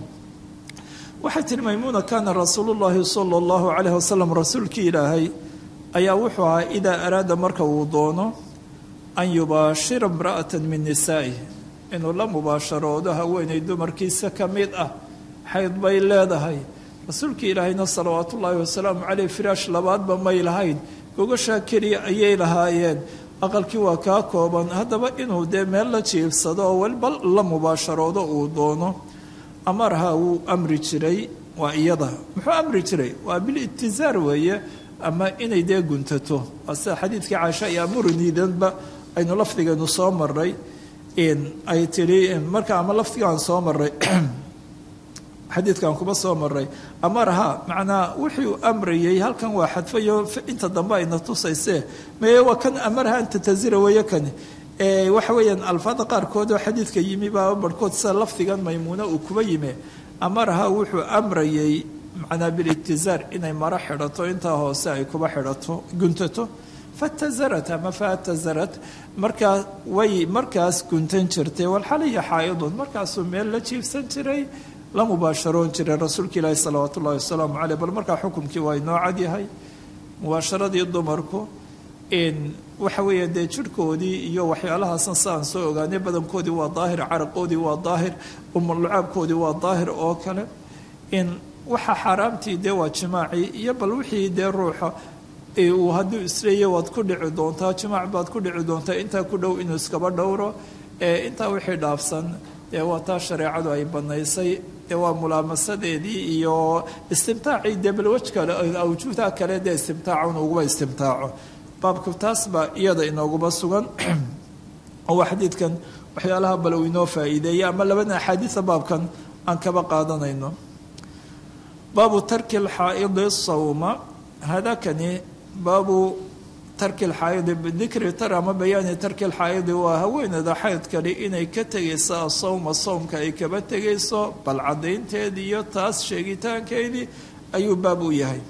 waxay tihi maymuuna kaana rasuulu llaahi sala allahu calayh wasalam rasuulkii ilaahay ayaa wuxuu ahaa idaa araada marka uu doono an yubaashira imra'atan min nisaa'ih inuu la mubaasharoodo haweenay dumarkiisa ka mid ah xayd bay leedahay rasuulkii ilaahayna salawaatu ullaahi wasalaamu caleyh firaash labaadba may lahayn gogashaa keliya ayay lahaayeen aqalkii waa kaa kooban haddaba inuu dee meel la jiibsado oo weliba la mubaasharoodo uu doono amarha wuu amri jiray waa iyada muxuu amri jiray waa bilitizaar weeye ama inay dee guntato waa sida xadiidkii caaisha iyo amuriniidanba aynu lafdigeenu soo maray ay tidhi marka ama lafdigaan soo maray xadiidkan kuba soo maray amarha macnaa wuxuu amrayay halkan waa xadfayo inta dambe ayna tusayse mee waa kan amarha an tatazira weeye kani waxa weeyaan alfaada qaarkood oo xadiidka yimi baa barhkood sida lafdigan maymuuna uu kuba yime amarha wuxuu amrayay macnaa bilitizaar inay maro xidhato intaa hoose ay kuba xidhato guntato fatazarat ama fatazarat markaa way markaas guntan jirtay walxaliya xaa'idun markaasuu meel la jiibsan jiray la mubaasharoon jiray rasuulka ilaahi salawaat ullahi wasalaamu caleyh bal markaa xukumkii waa inoo cadyahay mubaasharadii dumarku waxa weeya dee jirhkoodii iyo waxyaalahaasna siaan soo ogaanay badankoodii waa daahir caraqoodii waa daahir umulucaabkoodii waa daahir oo kale in waxa xaaraamtii dee waa jimaacii iyo bal wixii dee ruuxa uu hadduu isleeya waad ku dhici doontaa jimaac baad ku dhici doontaa intaa ku dhow inuu iskaba dhowro intaa wixii dhaafsan dee waa taa shareecadu ay banaysay dee waa mulaamasadeedii iyo istimtaacii dee balwaj kale awjuudaa kale dee istimtaacun uguba istimtaaco baabku taas baa iyada inooguma sugan oo waa xadiidkan waxyaalaha bal uu inoo faa'iideeyay ama labada axaadiida baabkan aan kaba qaadanayno baabu tarki alxaa'idi sawma hadakani baabu tarki lxaayidi bidikri tar ama bayaani tarki lxaayidi waa haweeneyda xaydkali inay ka tegayso asawma sawmka ay kaba tegayso bal caddaynteedii iyo taas sheegitaankeedii ayuu baab u yahay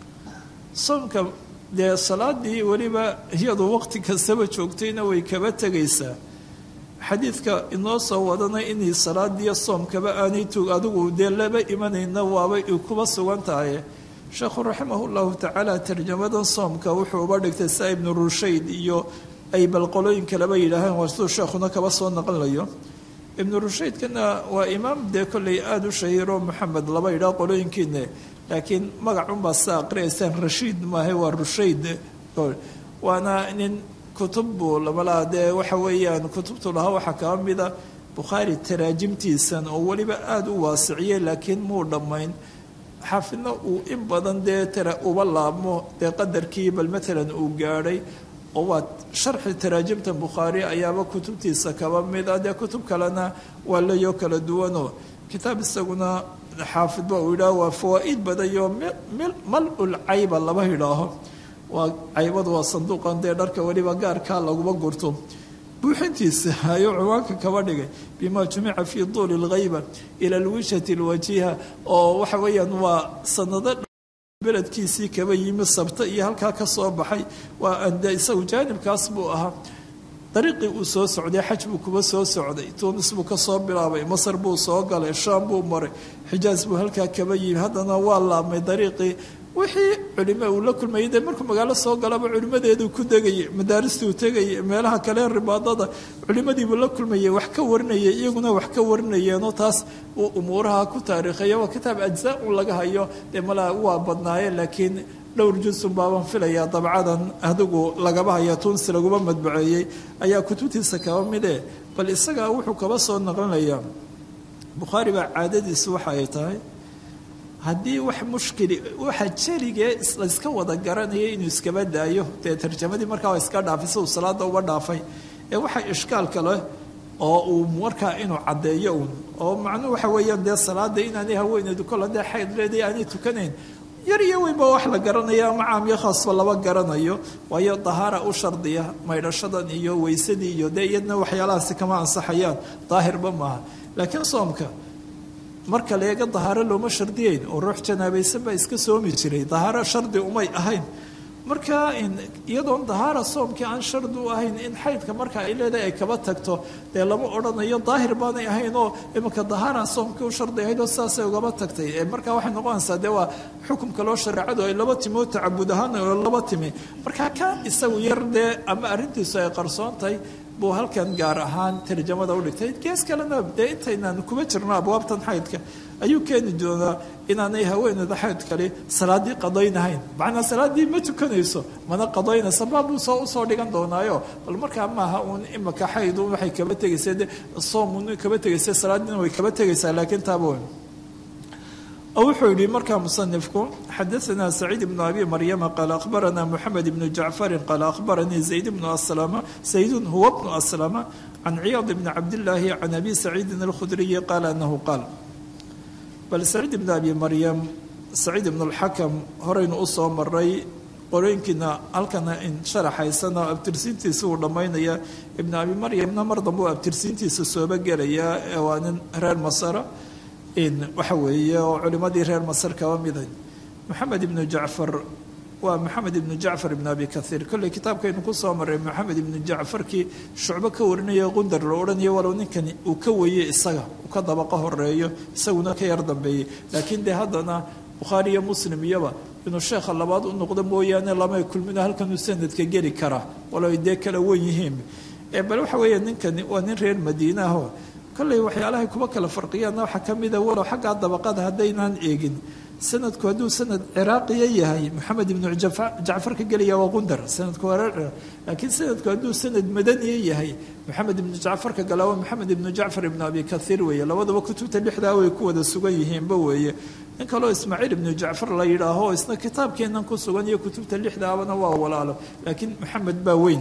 soomka dee salaadii weliba iyadu waqti kastaba joogtayna way kaba tegaysaa xadiidka inoo soo wadanay inay salaadiiyo soomkaba aanay tug adigu dee laba imanayna waabay kuba sugan tahay sheekhu raximah llahu tacaala tarjamadan soomka wuxuu uba dhigtay saa ibnu rushayd iyo ay balqolooyin kaleba yidhaaheen waa siduu sheekhuna kaba soo naqlayo ibnu rushaydkana waa imaam dee kolley aada u shahiiro maxamed laba yidhaah qolooyinkiina laakiin magacunbaa sa aqriyaysaan rashiid maahe waa rushayd waana nin kutub buu lamalaa dee waxa weeyaan kutubtu lahaa waxaa kaba mida bukhaari taraajimtiisan oo weliba aada u waasiciyey laakiin muu dhammayn xaafidna uu in badan dee tara uba laabmo dee qadarkii bal matalan uu gaadhay oo waa sharxi taraajimta bukhaari ayaaba kutubtiisa kaba mid ah dee kutub kalena waa layoo kala duwanoo kitaab isaguna xaafidba uu yidhaaho waa fawaa-id badayo mal-ul cayba laba yidhaaho waa caybadu waa sanduuqan dee dharka weliba gaarkaa laguma gurto buuxintiisa ayuu ciwaanka kaba dhigay bima jumica fii duuli lghayba ila lwijhati lwajiha oo waxa weeyaan waa sanado beledkiisii kaba yimi sabta iyo halkaa ka soo baxay waa ande isagu jaanibkaas buu ahaa dariiqii uu soo socday xaj buu kuba soo socday tuunis buu ka soo bilaabay masar buu soo galay shaam buu maray xijaas buu halkaa kaba yimi haddana waa laabmay dariiqii wixii culimo uu la kulmayay dee markuu magaalo soo galaba culimadeeduu ku degayay madaaristuu tegayay meelaha kale ribaadada culimadiibuu la kulmayay wax ka warinayay iyaguna wax ka warinayeenoo taas uu umuuraha ku taariikhayo waa kitaab ajzaa un laga hayo dee malaa waa badnaayeen laakiin dhowr jusun baaban filayaa dabcadan adigu lagaba haya tuunsi laguma madbaceeyey ayaa kutubtiisa kaba mide bal isagaa wuxuu kaba soo naqlinayaa bukhaari baa caadadiisu waxa ay tahay haddii wax mushkili waxa jeligee layska wada garanaya inuu iskaba daayo dee tarjamadii markaa waa iska dhaafay si uu salaada uba dhaafay ee waxa ishkaalka leh oo uu markaa inuu caddeeyo uun oo macnuhu waxa weeyaan dee salaada inaanay haweeneydu kol haddee xayd leeday aanay tukanayn yar iyo weynba wax la garanaya ama caamiyo khaasba laba garanayo waayo dahaara u shardiya maydhashadan iyo weysadii iyo dee iyadna waxyaalahaasi kama ansaxayaan daahirba maaha laakiin soomka marka leega dahaaro looma shardiyeyn oo ruux janaabaysan baa iska soomi jiray dahaaro shardi umay ahayn marka iyadoon dahaara soomkii aan shardi u ahayn in xaydka marka ay leedahay ay kaba tagto dee lama odhanayo daahir baanay ahayn oo iminka dahaara soomkii u shardi ahayd oo saasay ugaba tagtay marka waxay noqonaysaa dee waa xukumka loo shareecadu ay laba timi oo tacabud ahaan oo laba timi marka ka isagu yar dee ama arrintiisu ay qarsoon tahay buu halkan gaar ahaan tarjamada udhigtay gees kalena dee intaynaan kuma jirno abwaabtan xaydka ayuu keeni doonaa inaanay haweeneyda xayd kale salaadii qadaynahayn macnaa salaadii ma tukanayso mana qadaynaysa baabuu soo usoo dhigan doonaayo bal markaa maaha uun imika xayd waxay kaba tegaysa soom kaba tegaysa salaadiina way kaba tegaysaa laakiin taaba weyn wuxuu yihi markaa musanifku xadaanaa saciid bnu abi maryama qaala akhbaranaa moxamed ibnu jacfarin qaala akhbaranii zayd bnu aslama zaydun huwa bnu aslama can ciyaad bni cabdillaahi can abi saciidin alkhudriyi qaala anahu qaal bal saciid ibnu abi maryam saciid ibnu lxakam horaynu usoo maray qorooyinkiina halkana sharaxaysana abtirsiintiisa uu dhammaynaya ibnu abi maryamna mar dambe u abtirsiintiisa sooba gelayaa waa nin reer masara waxa weeye oo culimadii reer masar kaba miday moxamed ibnu jacfar waa moxamed ibnu jacfar ibnu abi kaiir kolley kitaabkaynu kusoo maray moxamed ibnu jacfarkii shucbo ka warinaya qundar la odhanayo walow ninkani uu ka weeye isaga uu ka dabaqa horeeyo isaguna ka yar dambeeyey laakiin dee haddana bukhaari iyo muslim iyoba inuu sheekha labaad u noqdo mooyaane lamay kulmino halkanuu sanadka geli karaa walow ay dee kala wen yihiin bal waxa weeye ninkani waa nin reer madiinaho kolley waxyaalahay kuba kala farqiyaanna waxaa ka mida walow xaggaa dabaqada haddaynaan eegin sanadku hadduu sanad ciraaqiya yahay moxamed ibnu jacfar ka gelaya waa qundar sanadku waa reer laakiin sanadku hadduu sanad madaniya yahay moxamed ibnu jacfar ka gala waa moxamed ibnu jacfar ibnu abi kaiir weeye labadaba kutubta lixdaa way ku wada sugan yihiinba weeye nin kaleo ismaaciil ibnu jacfar la yidhaaho isna kitaabkeennan ku sugan iyo kutubta lixdaabana waa walaalo laakiin moxamed baa weyn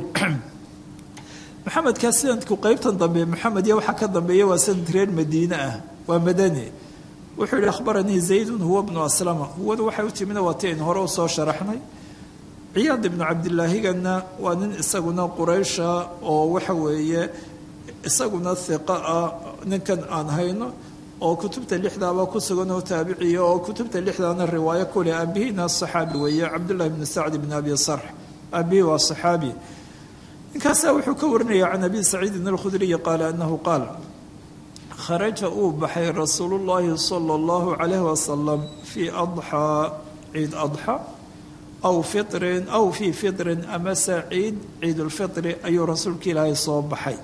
maxamedkaa sanadku qeybtan dambe maxamed iyo waxaa ka dambeeya waa sanad reer madiine ah waa madani wuxuu yihi akhbaranii zaydun huwa bnu aslama huwadu waxay u timina waa ti aynu hore usoo sharaxnay ciyaad ibnu cabdilaahigana waa nin isaguna quraysha oo waxa weeye isaguna hiqa ah ninkan aan hayno oo kutubta lixdaaba ku sugan oo taabiciya oo kutubta lixdaana riwaayo kuleh aabihina saxaabi weeye cabdullahi bni sacd bni abi sarx aabihi waa saxaabi ninkaasaa wuxuu ka warinaya can abi saciidin alkhudriyi qaala anahu qaal kharaja uu baxay rasuulu llaahi sala allahu calayhi wasalam fii adxaa ciid adxa aw fitrin aw fii fitrin amase ciid ciidulfitri ayuu rasuulka ilaahay soo baxay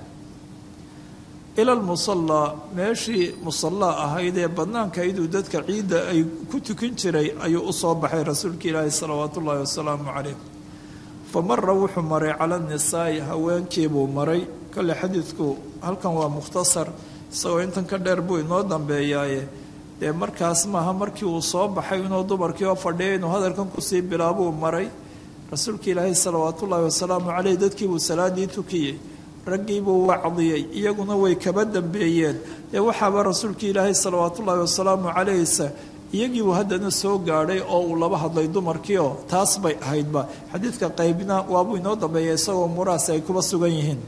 ila lmusallaa meeshii musallaa ahayd ee bannaanka iduu dadka ciidda ay ku tukan jiray ayuu u soo baxay rasuulka ilaahay salawaatu ullaahi wasalaamu calayh fa mara wuxuu maray cala nisaa'i haweenkiibuu maray kolle xadiidku halkan waa mukhtasar isagoo intan ka dheer buu inoo dambeeyaaye dee markaas maaha markii uu soo baxay inuu dumarkii oo fadhiya inuu hadalkan kusii bilaabuu maray rasuulka ilaahay salawaatullaahi wasalaamu caleyh dadkiibuu salaadii tukiyey raggiibuu wacdiyey iyaguna way kaba dambeeyeen dee waxaaba rasuulka ilaahay salawaatullaahi wasalaamu calayhsa iyagiibuu haddana soo gaadhay oo uu laba hadlay dumarkiioo taas bay ahaydba xadiidka qaybna waabuu inoo dambeeya isagoo muraasi ay kuba sugan yihiin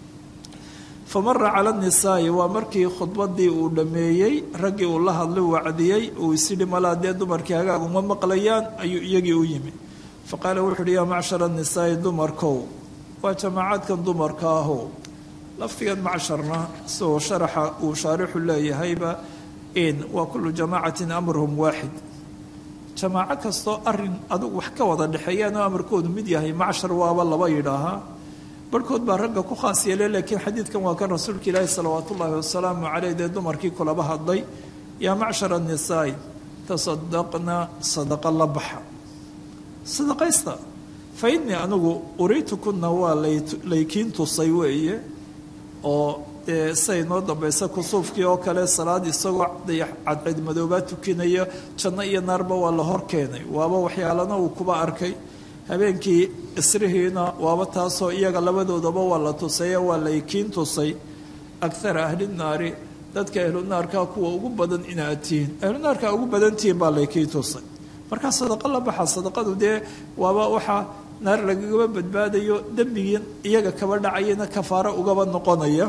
fa mara cala nisaa'i waa markii khudbadii uu dhammeeyey raggii uu la hadlay wacdiyey uu isidhi malaa dee dumarkii hagaag uma maqlayaan ayuu iyagii u yimi fa qaala wuxu uhi yaa macshara nisaa'i dumarkow waa jamaacaadkan dumarka ahow lafdigan macsharna isagoo sharaxa uu shaarixu leeyahayba in waa kullu jamaacatin amruhum waaxid jamaaco kastoo arin adugu wax ka wada dhexeeyaan oo amarkoodu mid yahay macshar waaba laba yidhaahaa barhkood baa ragga ku khaas yeele laakiin xadiidkan waa kan rasuulka ilaahi salawaat ullaahi wasalaamu caleyh dee dumarkii kulaba hadlay yaa macshar annisaai tasadaqna sadaqa la baxa sadaqaysta fa innii anigu uriitukuna waa laykiin tusay weeye oo dee siay noo dambaysa kusuufkii oo kale salaad isagoo cadcid madoobaa tukinaya janno iyo naarba waa la hor keenay waaba waxyaalana uu kuba arkay habeenkii isrihiina waaba taasoo iyaga labadoodaba waa la tusaye waa laykiin tusay akhara ahli naari dadka ahlu naarkaa kuwa ugu badan inaad tihiin ahlu naarkaa ugu badan tihiin baa laykii tusay markaa sadaqo la baxa sadaqadu dee waaba waxaa naar lagagaba badbaadayo dembigii iyaga kaba dhacayana kafaaro ugaba noqonaya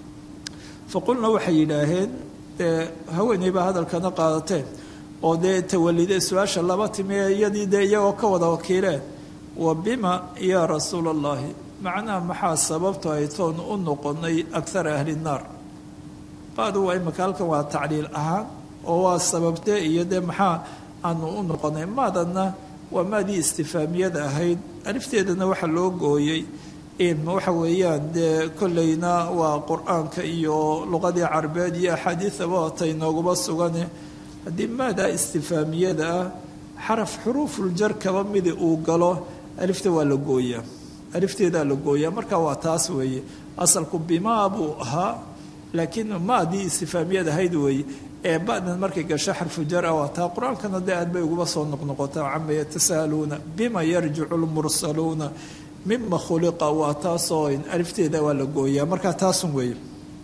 faqulna waxay yidhaaheen dee haweeney baa hadalkana qaadateen oo dee tawalide su-aasha laba timi ee iyadii dee iyagoo ka wada wakiileen wa bima yaa rasuula allahi macnaha maxaa sababto ay toon u noqonay akhara ahli naar qaadu waa imaka halkan waa tacliil ahaan oo waa sababtee iyo dee maxaa aanu u noqonay maadanna waa maadii istifaamiyada ahayd alifteedana waxaa loo gooyey waxa weeyaan dee kolleyna waa qur-aanka iyo luqadii carabeed iyo axaadiidaba otay nooguba sugane haddii maadaa istifaamiyada ah xaraf xuruufuljar kaba midi uu galo alifta waa la gooyaa alifteedaa la gooyaa marka waa taas weeye asalku bimaa buu ahaa laakiin maadii istifaamiyad ahayd weeye ee badan markay gasho xarfu jar ah waa taa qur-aankana dee aad bay uguba soo noqnoqotaa cama yatasaaluuna bima yarjicu lmursaluuna mima khuliqa waa taasoo alifteeda waa la gooyaa markaa taasun weeye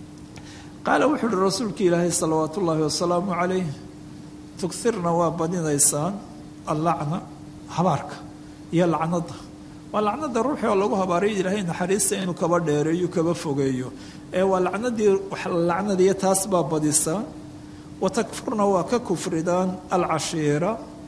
qaala wuxuu uhi rasuulka ilaahay salawaat ullaahi wasalaamu calayh tugirna waa badinaysaan allacna habaarka iyo lacnada waa lacnada ruuxii oo lagu habaaray ilaahay naxariista inuu kaba dheereeyo kaba fogeeyo ee waa lacnadii lacnadiiyo taas baa badisaan wa takfurna waa ka kufridaan alcashiira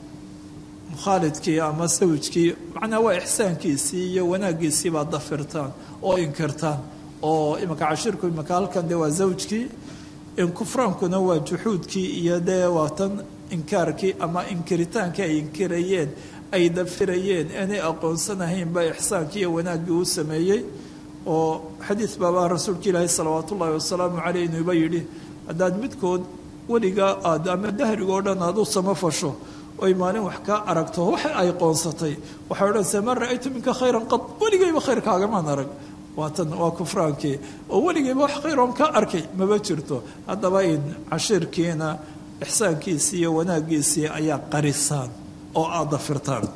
mukhaalidkii ama sawjkii macnaa waa ixsaankiisii iyo wanaaggiisii baad dafirtaan oo inkirtaan oo imanka cashiirku imanka halkan dee waa zawjkii inkufraankuna waa juxuudkii iyo dee waa tan inkaarkii ama inkiritaankii ay inkirayeen ay dafirayeen aanay aqoonsanahayn baa ixsaankii iyo wanaaggii uu sameeyey oo xadiid baabaa rasuulka ilaahi salawaat ullaahi wasalaamu caleyh inuuba yidhi haddaad midkood weligaa aad ama dahrigoo dhan aad u samafasho oy maalin wax kaa aragto wax ay qoonsatay waxay odhanaysaa maa ra-aytu minka khayran qad weligayba khayrkaagamaan arag waa tan waa kufraankii oo weligayba wax khayroon ka arkay maba jirto haddaba in cashiirkiina ixsaankiisii iyo wanaaggiisii ayaa qarisaan oo aad dafirtaan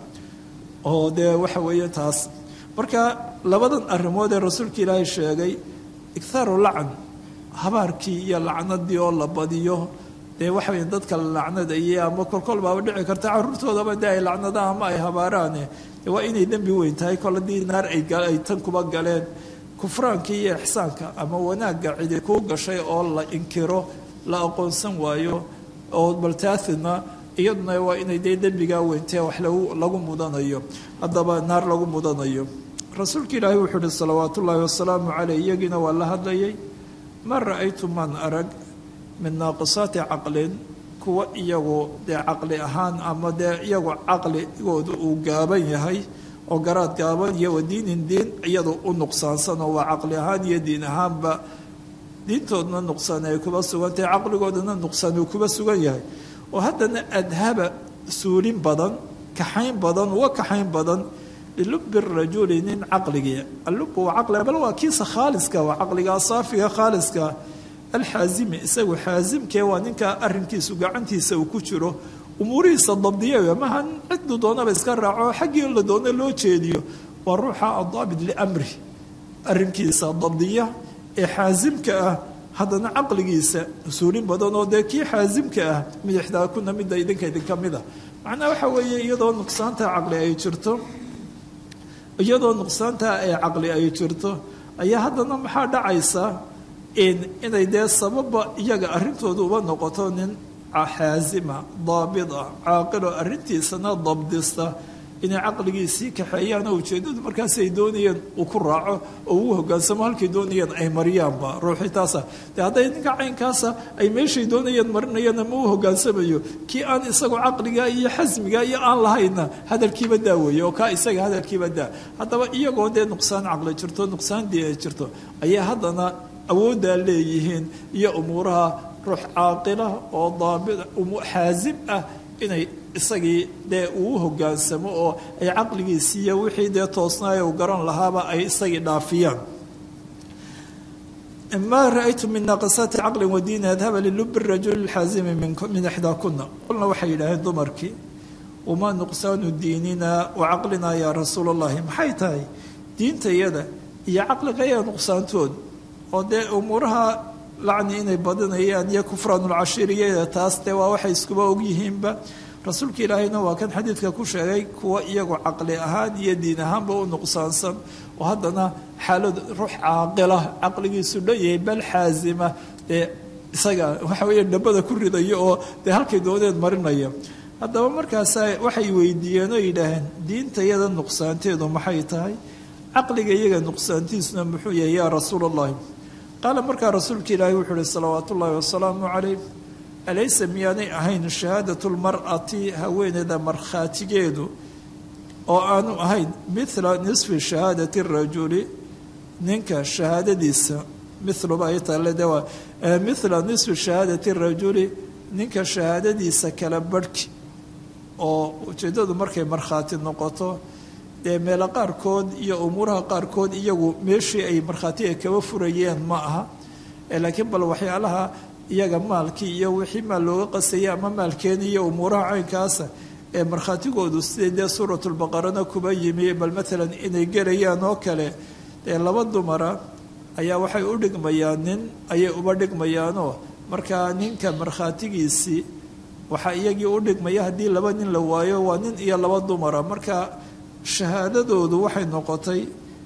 oo dee waxa weeye taas marka labadan arrimood ee rasuulka ilaahay sheegay ikhaaru lacan habaarkii iyo lacnadii oo la badiyo dee waxa weya dadka la lacnadayay ama kolkol baaba dhici karta caruurtoodaba dee ay lacnadaan ama ay habaaraane de waa inay dembi weyn tahay kol haddii naar ay tan kuba galeen kufraankii iyo ixsaanka ama wanaagga cidi kuu gashay oo la inkiro la aqoonsan waayo oo baltaathina iyaduna waa inay dee dembigaa weyntee wax lagu mudanayo haddaba naar lagu mudanayo rasuulka ilaahi wuxuu uhi salawaat ullaahi wasalaamu caleyh iyagiina waa la hadlayay ma ra-aytu man arag min naaqisaati caqlin kuwa iyagu dee caqli ahaan ama dee iyagu caqligooda uu gaaban yahay oo garaad gaaban iyo wa diinin diin iyadu u nuqsaansan oo waa caqli ahaan iyo diin ahaanba diintoodna nuqsaan ay kuba sugan tahay caqligoodana nuqsaan uu kuba sugan yahay oo haddana adhaba suulin badan kaxayn badan uga kaxayn badan lilubi rajuli nin caqligii allubu waa caqliga bal waa kiisa khaaliska waa caqliga saafiga khaaliska alxaazimi isagu xaasimkee waa ninkaa arinkiisu gacantiisa uu ku jiro umuurihiisa dabdiya maha ciddu doonaba iska raaco xaggii la doono loo jeediyo waa ruuxa adaabit liamri arinkiisa dabdiya ee xaasimka ah haddana caqligiisa usuulin badan oo dee kii xaasimka ah midixdaa kuna midda idinka idinka mida macnaha waxa weeye iyadoo nuqsaanta caqli ay jirto iyadoo nuqsaantaa ee caqli ay jirto ayaa haddana maxaa dhacaysa inay dee sababa iyaga arrintooda uba noqoto nin xaasima daabita caaqilo arrintiisana dabdista inay caqligiisii kaxeeyaan oo ujeedadu markaas ay doonayeen uu ku raaco oo uu hogaansamo halkay doonayeen ay mariyaanba ruuxii taasa de hadday ninka caynkaasa ay meeshay doonayeen marinayaan ama uu hogaansamayo kii aan isagu caqliga iyo xasmiga iyo aan lahayna hadalkiiba daa weeye oo kaa isaga hadalkiiba daa haddaba iyagoo dee nuqsaan caqli jirto nuqsaan dii ay jirto ayaa haddana awooddaa leeyihiin iyo umuuraha ruux caaqila oo daabit xaasim ah inay isagii dee uu hogaansamo oo ay caqligiisiiyo wixii dee toosnaay u garan lahaaba ay isagii dhaafiyaan ma ra-aytu min naaqisaati caqli wadiini adhaba lilubi rajuli lxaazimi min ixdaa kuna qolna waxay yidhaaheen dumarkii wamaa nuqsaanu diinina wa caqlinaa yaa rasuul allahi maxay tahay diintayada iyo caqligaya nuqsaantood oo dee umuuraha lacni inay badinayaan iyo kufraanulcashiiriyada taas dee waa waxay iskuba ogyihiinba rasuulka ilaahayna waa kan xadiidka ku sheegay kuwa iyagu caqli ahaan iyo diin ahaanba u nuqsaansan oo haddana xaalad ruux caaqila caqligiisu dhanyahay bal xaasima dee isaga waxa weeye dhabada ku ridayo oo dee halkay dooneed marinaya haddaba markaasa waxay weydiiyeen oo yidhaaheen diinta iyada nuqsaanteedu maxay tahay caqliga iyaga nuqsaantiisuna muxuu yahay yaa rasuul allahi qaala markaa rasuulka ilaahi wuxuu uhi salawaat ullaahi wasalaamu calayh alaysa miyaanay ahayn shahaadatu lmar'ati haweeneyda markhaatigeedu oo aanu ahayn mila nisfi shahaadati rajuli ninka shahaadadiisa miluba ay taale de waa mila nisfi shahaadati rajuli ninka shahaadadiisa kala barhki oo ujeeddadu markay markhaati noqoto dee meelo qaarkood iyo umuuraha qaarkood iyagu meeshii ay markhaatiga kaba furayeen ma aha laakiin bal waxyaalaha iyaga maalkii iyo wixii maal looga qasayay ama maalkeeni iyo umuuraha caynkaasa ee markhaatigoodu sidai dee suuratulbaqarana kuba yimi bal maalan inay gelayaan oo kale dee laba dumara ayaa waxay u dhigmayaan nin ayay uba dhigmayaanoo markaa ninka markhaatigiisii waxaa iyagii u dhigmaya haddii laba nin la waayo waa nin iyo laba dumara marka shahaadadoodu waxay noqotay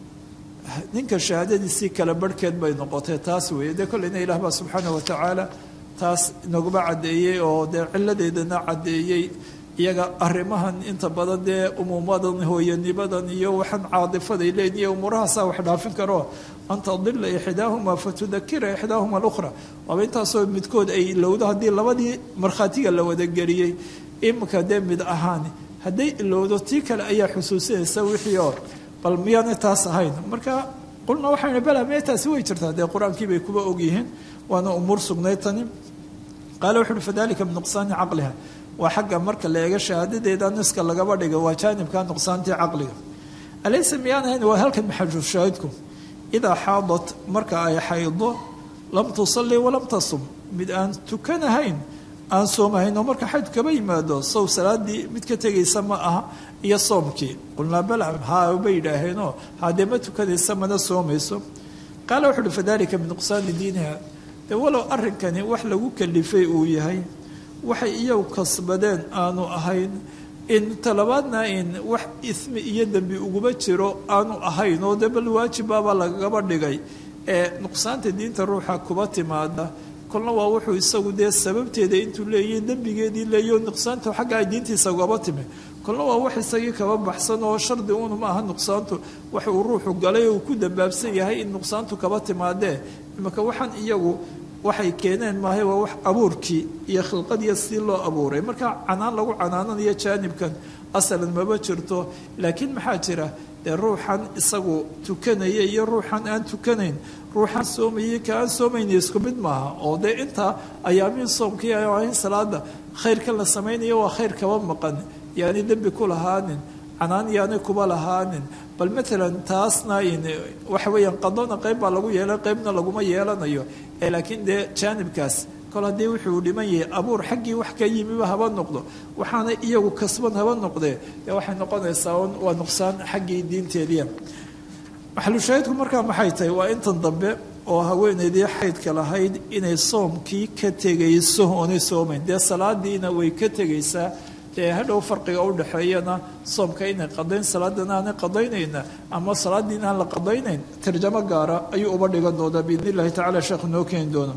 ninka shahaadadiisii kala barhkeed bay noqotay taas weeye dee kolleyna ilaah baa subxaana wa tacaala taas inaguma caddeeyey oo dee ciladeedana caddeeyey iyaga arrimahan inta badan dee umuumadan hooyanimadan iyo waxaan caadifaday leeyihin iyo umuurahaasaa wax dhaafin karo an tadila ixdaahuma fatudakira ixdaahuma alukhra waaba intaasoo midkood ay ilowdo haddii labadii markhaatiga la wadageliyey imika dee mid ahaan hadday ilowdo tii kale ayaa xusuusinaysa wixii oo bal miyaanay taas ahayn marka qulna waxaynu bala mee taasi way jirtaa dee qur-aankii bay kuba ogyihiin waana umuur sugnay tani qaala wuxu uhi fadalika binuqsaani caqliha waa xagga marka la eega shahaadadeeda niska lagaba dhiga waa jaanibka nuqsaantii caqliga alaysa miyaan ahayn waa halkan maxajuushaahidku idaa xaadat marka ay xaydo lam tusalli walam tasum mid aan tukanahayn aan soomahayn oo marka xayd kaba yimaado sow salaadii mid ka tegaysa ma aha iyo soomkii qulnaa bala haa bay yidhaaheenoo haddee ma tukanaysa mana soomayso qaala wuxu uhi fadalika binuqsaani diiniha dee walow arrinkani wax lagu kalifay uu yahay waxay iyagu kasbadeen aanu ahayn in talabaadna in wax ismi iyo dembi uguma jiro aanu ahayn oo dee bal waajibbaabaa lagaba dhigay ee nuqsaanta diinta ruuxa kuba timaada kolna waa wuxuu isagu dee sababteeda intuu leeyahy dembigeedii leeyo nuqsaantu xagga ay diintiisa ugaba timi kolna waa wax isagii kaba baxsan oo shardi uunu ma aha nuqsaantu wax uu ruuxu galay oo uu ku dambaabsan yahay in nuqsaantu kaba timaadee imika waxaan iyagu waxay keeneen maahay waa wax abuurkii iyo khilqadiiyo si loo abuuray marka canaan lagu canaananayo jaanibkan asalan maba jirto laakiin maxaa jira dee ruuxan isagu tukanaya iyo ruuxan aan tukanayn ruuxan soomayay ka aan soomayna isku mid maaha oo dee intaa ayaamiin soomkii in salaada khayrkan la samaynayo waa khayr kaba maqan yaani dembi ku lahaanin canaan yaanay kuba lahaanin bal maalan taasna waxa weeyaan qadona qayb baa lagu yeelay qaybna laguma yeelanayo ee laakiin dee jaanibkaas kol haddii wuxuu dhiman yahay abuur xaggii wax ka yimiba haba noqdo waxaana iyagu kasban haba noqdee dee waxay noqonaysaa waa nuqsaan xaggii diinteediia maxalushaahidku markaa maxay tahay waa intan dambe oo haweeneydii xaydka lahayd inay soomkii ka tegayso oonay soomayn dee salaadiina way ka tegaysaa dee hadhow farqiga u dhexeeyana soomka inay qadayn salaadana aanay qadaynayna ama salaadiina aan la qadaynayn tarjamo gaara ayuu uba dhigan doonaa biidn illahi tacala sheekhu noo keeni doona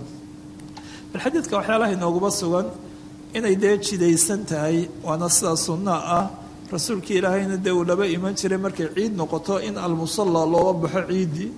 bal xadiidka waxyaalaha inooguba sugan inay dee jidaysan tahay waana sidaa sunnaa ah rasuulkii ilaahayna dee uu laba iman jiray markay ciid noqoto in almusalla looga baxo ciiddii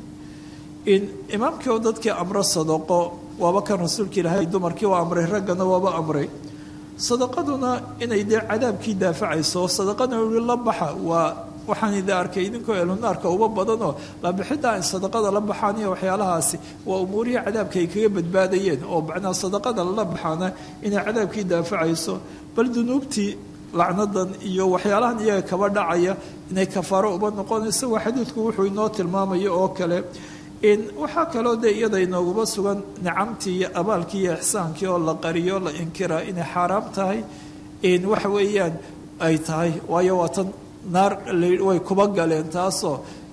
in imaamkii oo dadkii amro sadaqo waaba kan rasuulka ilaahay dumarkii waa amray raggana waaba amray sadaqaduna inay dee cadaabkii daafacayso sadaqadana ui la baxa waa waxaan idin arkay idinkoo elunaarka uba badanoo labixidda ay sadaqada la baxaan iyo waxyaalahaasi waa umuurihii cadaabka ay kaga badbaadayeen oo macnaa sadaqada lala baxaana inay cadaabkii daafacayso bal dunuubtii lacnadan iyo waxyaalahan iyaga kaba dhacaya inay kafaaro uba noqonayso waa xadiidku wuxuu inoo tilmaamayo oo kale in waxaa kaloo dee iyada inooguma sugan nicamtii iyo abaalkii iyo ixsaankii oo la qariyo la inkiraa inay xaaraam tahay in waxa weeyaan ay tahay waayo waa tan naar way kuba galeen taasoo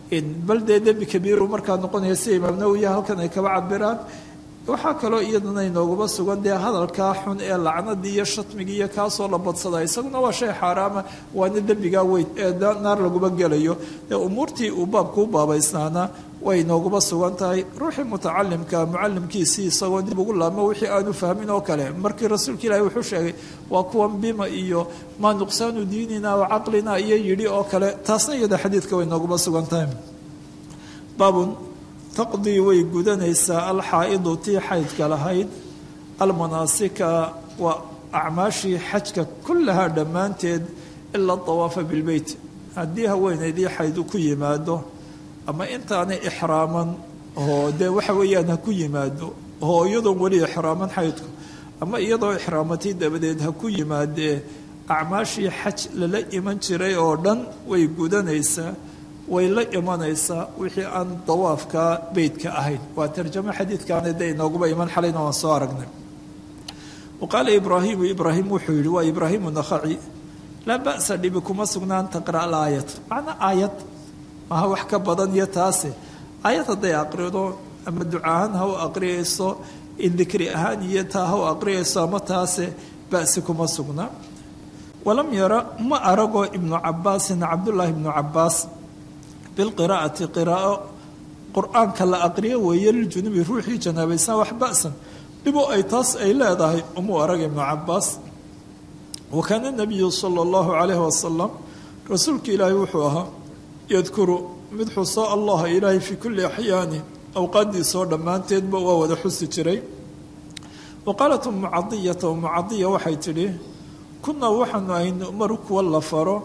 bal dee dembi kabiiru markaa noqonaya sida imaam nawowiya halkan ay kaba cabiraan waxaa kaloo iyadana inooguma sugan dee hadalkaa xun ee lacnadii iyo shatmigii iyo kaasoo la badsada isaguna waa shay xaaraama waana dembigaa weyn ee naar laguma gelayo ee umuurtii uu baabku u baabaysnaana way inooguma sugan tahay ruuxii mutacalimka mucalimkiisii isagoo dib ugu laabmo wixii aanu fahmin oo kale markii rasuulka ilaahi wuxuu sheegay waa kuwan bima iyo maa nuqsaanu diinina wa caqlina iyo yidhi oo kale taasna iyada xadiidka way inooguma sugan tahay baabun taqdii way gudanaysaa alxaa'idu tii xaydka lahayd almanaasika waa acmaashii xajka kullahaa dhammaanteed ilaa dawaafa bilbeyt haddii haweenaydii xayd ku yimaado ama intaanay ixraaman oo dee waxa weeyaan ha ku yimaado oo iyadoon weli ixraaman xaydku ama iyadoo ixraamatay dabadeed ha ku yimaadee acmaashii xaj lala iman jiray oo dhan way gudanaysaa way la imanaysaa wixii aan dawaafka beytka ahayn waa tarjamo xadiidkaana de inooguba iman xalayna waan soo aragnay wa qaala ibraahimu ibraahim wuxuu yihi waa ibraahimu nakhaci laa ba'sa dhibi kuma sugnaan taqra' alaayat macnaa aayad maha wax ka badan iyo taase aayad hadday aqrido ama ducaahaan ha u aqriyayso in dikri ahaan iyo taa ha u aqriyayso ama taase ba'si kuma sugna walam yara ma arago ibnu cabaasin cabdullaahi ibnu cabaas bilqiraa'ati qiraa'o qur-aanka la aqriyo weeye liljunubi ruuxii janaabaysan wax ba'san dhibo ay taas ay leedahay umuu arag ibnu cabaas wa kaana nabiyu sala allahu calayhi wasalam rasuulka ilaahay wuxuu ahaa yadkuru mid xuso allaha ilaahay fii kulli axyaani awqaadiisoo dhammaanteedba waa wada xusi jiray wa qaalat umu cadiyata umu cadiya waxay tidhi kunaa waxaanu aynu mar kuwa la faro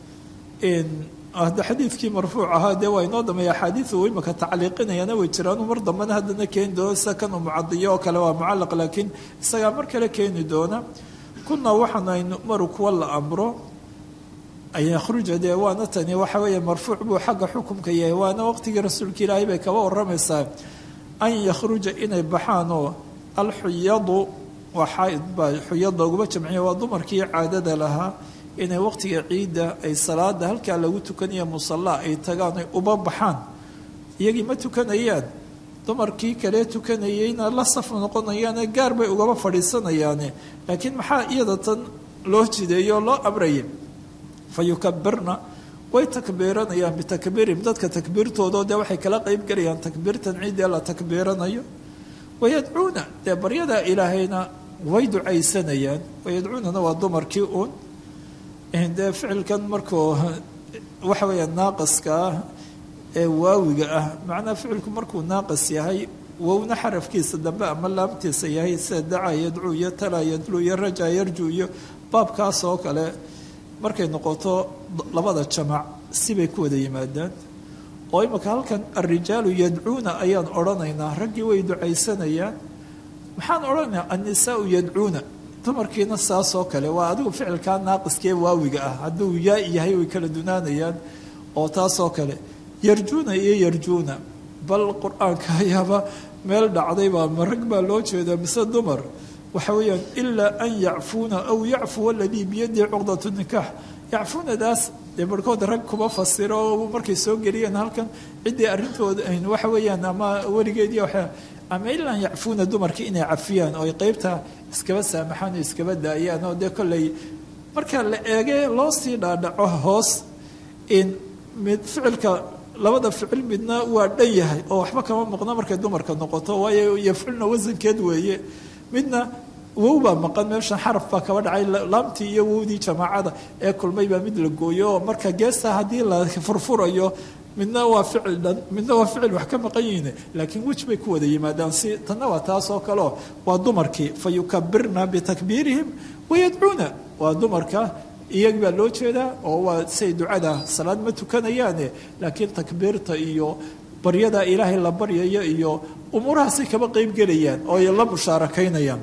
hadda xadiidkii marfuuc ahaa dee waa inoo dambeeya axaadiidu imaka tacliiqinayana way jiraanu mar dambena haddana keeni doona sida kan umucadiyo oo kale waa mucallaq laakiin isagaa mar kale keeni doona kunaa waxaanu aynu maru kuwa la amro an yakhruja dee waana tani waxa weeye marfuuc buu xagga xukumka yahay waana waqtigii rasuulka ilaahay bay kaba waramaysaa an yakhruja inay baxaan oo alxuyadu waa xaaid baa xuyada uguma jamciya waa dumarkii caadada lahaa inay waqtiga ciidda ay salaada halkaa lagu tukanaya musallaa ay tagaan ay uba baxaan iyagii ma tukanayaan dumarkii kale tukanayeyna la saf noqonayaane gaar bay ugaba fadhiisanayaane laakiin maxaa iyada tan loo jideeyo oo loo amraya fa yukabirna way takbiiranayaan bitakbiirihim dadka takbiirtoodao dee waxay kala qeyb gelayaan takbiirtan ciiddee la takbiiranayo wayadcuuna dee baryadaa ilaahayna way ducaysanayaan wayadcuunana waa dumarkii uun dee ficilkan markuu waxa weeya naaqaska ah ee waawiga ah macnaa ficilku markuu naaqas yahay wowna xarafkiisa dambe ama laamtiisa yahay sida dacaa yadcuu iyo talaa yadluu iyo rajaa yarju iyo baabkaas oo kale markay noqoto labada jamac sibay ku wada yimaadaan oo imika halkan alrijaalu yadcuuna ayaan odhanaynaa raggii way ducaysanayaan maxaan odhanaynaa annisaau yadcuuna dumarkiina saasoo kale waa adigu ficilkaa naaqiskee waawiga ah hadduu yaa yahay way kala dunaanayaan oo taasoo kale yarjuuna iyo yarjuuna bal qur-aanka ayaaba meel dhacday baa ma rag baa loo jeedaa mise dumar waxa weeyaan ilaa an yacfuuna aw yacfuwa aladii biyadii cuqdatu nikaax yacfuunadaas dee barhkood rag kuma fasiro oo markay soo geliyeen halkan ciddii arrintooda waxa weeyaan ama weligeedii waa ama ilaa yacfuuna dumarkii inay cafiyaan oo ay qeybta iskaba saamaxaan oo iskaba daayaan oo dee kolley marka la eege loo sii dhaadhaco hoos in mid ficilka labada ficil midna waa dhan yahay oo waxba kama maqno markay dumarka noqoto waayo yafculna wasankeed weeye midna wow baa maqan meeshan xaraf baa kaba dhacay laamtii iyo wowdii jamaacada ee kulmay baa mid la gooyo oo marka geesta haddii la furfurayo midna waa ficil dhan midna waa ficil wax ka maqan yihiin laakiin wej bay ku wada yimaadaan si tanna waa taas oo kaleo waa dumarkii fa yukabirna bitakbiirihim wayadcuuna waa dumarka iyag baa loo jeedaa oo waa say ducada salaad ma tukanayaane laakiin takbiirta iyo baryada ilaahay la baryayo iyo umuurahaasay kaba qeyb gelayaan oo ay la mushaarakaynayaan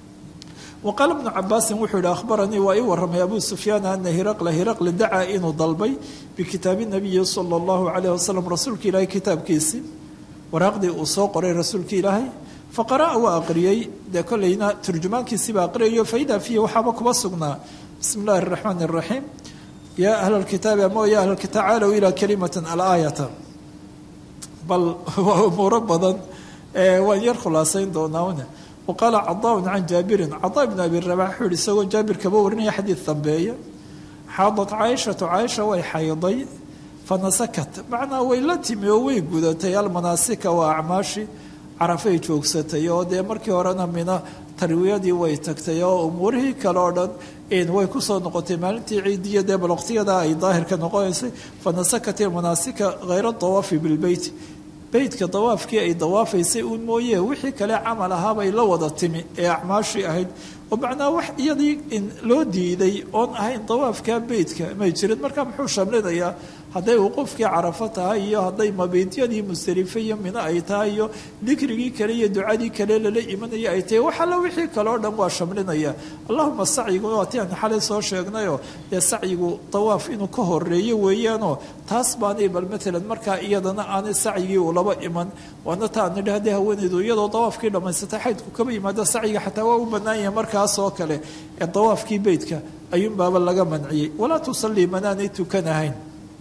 waqaala bnu cabaasin wuxuu yihi ahbaranii waa ii waramay abu sufyaan ana hiraqla hiraqli dacaa inuu dalbay bikitaabi nabiyi sala allahu calayh wasalam rasuulka ilaahay kitaabkiisii waraaqdii uu soo qoray rasuulka ilaahay faqara'a waa aqriyey dee kolleyna turjumaankiisiiba aqriyayo faidaa fiihi waxaaba kuba sugnaa bismi illaahi araxmaani araxiim yaa ahla alkitaabi ama ya ahla alkitaab caalow ilaa kalimatan alaayata bal waa umuuro badan waan yar khulaasayn doonaa waqaala cadaaun can jaabirin cadaa ibn abi rabax wuxuu yihi isagoo jaabir kaba warinaya xadiid dambeeya xaadat caaishatu caaisha way xayday fanasakat macnaa way la timi oo way gudatay almanaasika waa acmaashi carafay joogsatay oo dee markii horena mina tarwiyadii way tagtay oo umuurihii kale oo dhan way kusoo noqotay maalintii ciidiya dee bal waqtiyada ay daahirka noqonaysay fanasakat ilmanaasika hayra dawaafi bilbeyt beytka dawaafkii ay dawaafaysay uun mooye wixii kale camal ahaabay la wada timi ee acmaashii ahayd oo macnaa wax iyadii loo diiday oon ahayn dawaafka beytka may jirin marka muxuu shamlinayaa hadday wuquufkii carafo tahay iyo hadday mabiidyadii musdalife iyo mino ay tahay iyo dikrigii kale iyo ducadii kale lala imanaya ay tahay wax alla wixii kale oo dhan waa shamlinaya allahuma sacyiguna waa ti aan xalay soo sheegnayoo dee sacyigu dawaaf inuu ka horeeyo weeyaanoo taas baanay bal maalan markaa iyadana aanay sacyigii ulaba iman waana ta aan nidhi haddii haweenaydu iyadoo dawaafkii dhammaysatay xaydku kaba yimaado sacyiga xataa waa u bannaan yahay markaas oo kale ee dawaafkii beytka ayuunbaaba laga manciyey walaa tusallii manaanay tukanahayn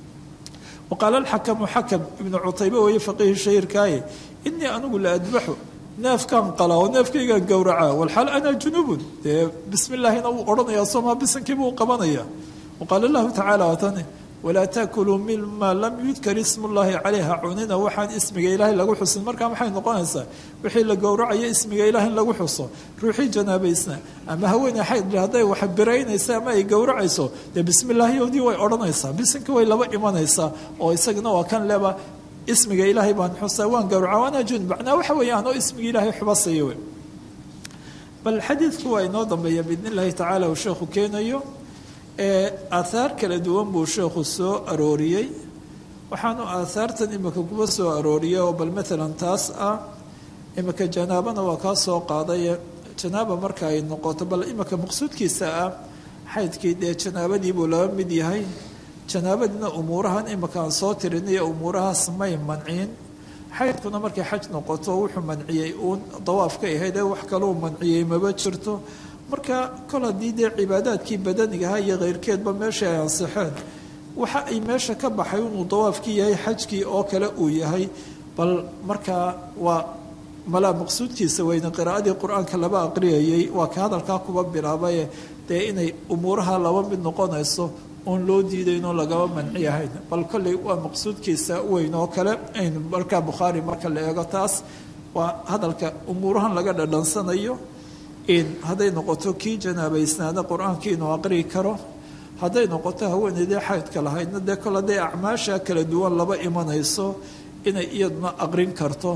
waqaala alxakamu xakam ibnu cutaybe weeye faqiihi shahiirkaaye inii anigu la adbaxu neefkaan qalaa oo neefkaygaan gowracaa walxaal ana junubun dee bismi illaahina wuu odhanayaa somaa bisankiiba u qabanaya waqaala lahu tacaala watane walaa taakuluu mima lam yudkar ismu llaahi calayha cunina waxaan ismiga ilaahay lagu xusin markaa maxay noqonaysaa wixii la gowracayo ismiga ilaah in lagu xuso ruuxii janaabaysna ama haweeney xayd hadday wax biraynaysa ama ay gowracayso dee bismi illaahiyoodii way odhanaysaa bisinka way laba imanaysaa oo isagana waa kan leba ismiga ilaahay baan xusaa waan gowraca waana junub macnaa waxa weeye anoo ismiga ilaahay xubasaya wey bal xadiidku waa inoo dambeeya biidn illaahi tacaala uu sheekhu keenayo aathaar kala duwan buu sheekhu soo arooriyey waxaanu aathaartan imika kuba soo arooriyey oo bal maalan taas ah imika janaabana waa kaa soo qaaday janaaba marka ay noqoto bal imika maqsuudkiisa ah xaydkii dee janaabadii buu laba mid yahay janaabadiina umuurahan imika aan soo tirinayo umuurahaas may manciin xaydkuna markay xaj noqoto wuxuu manciyey uun dawaafka ahayd ee wax kaluu manciyey maba jirto marka kol haddii dee cibaadaadkii badanigaha iyo keyrkeedba meesha ay ansixeen waxa ay meesha ka baxay inuu dawaafkii yahay xajkii oo kale uu yahay bal markaa waa malaa maqsuudkiisa weyne qiraa'adii qur-aanka laba aqriyayay waa ka hadalkaa kuba bilaabaye dee inay umuuraha laba mid noqonayso oon loo diidayno lagaba manci ahayn bal kolley waa maqsuudkiisa weyn oo kale aynu markaa bukhaari marka la eego taas waa hadalka umuurahan laga dhadhansanayo hadday noqoto kii janaabaysnaana qur-aankii inuu aqrii karo hadday noqoto haweeneydee xaydka lahaydna dee kol hadday acmaasha kala duwan laba imanayso inay iyaduna aqrin karto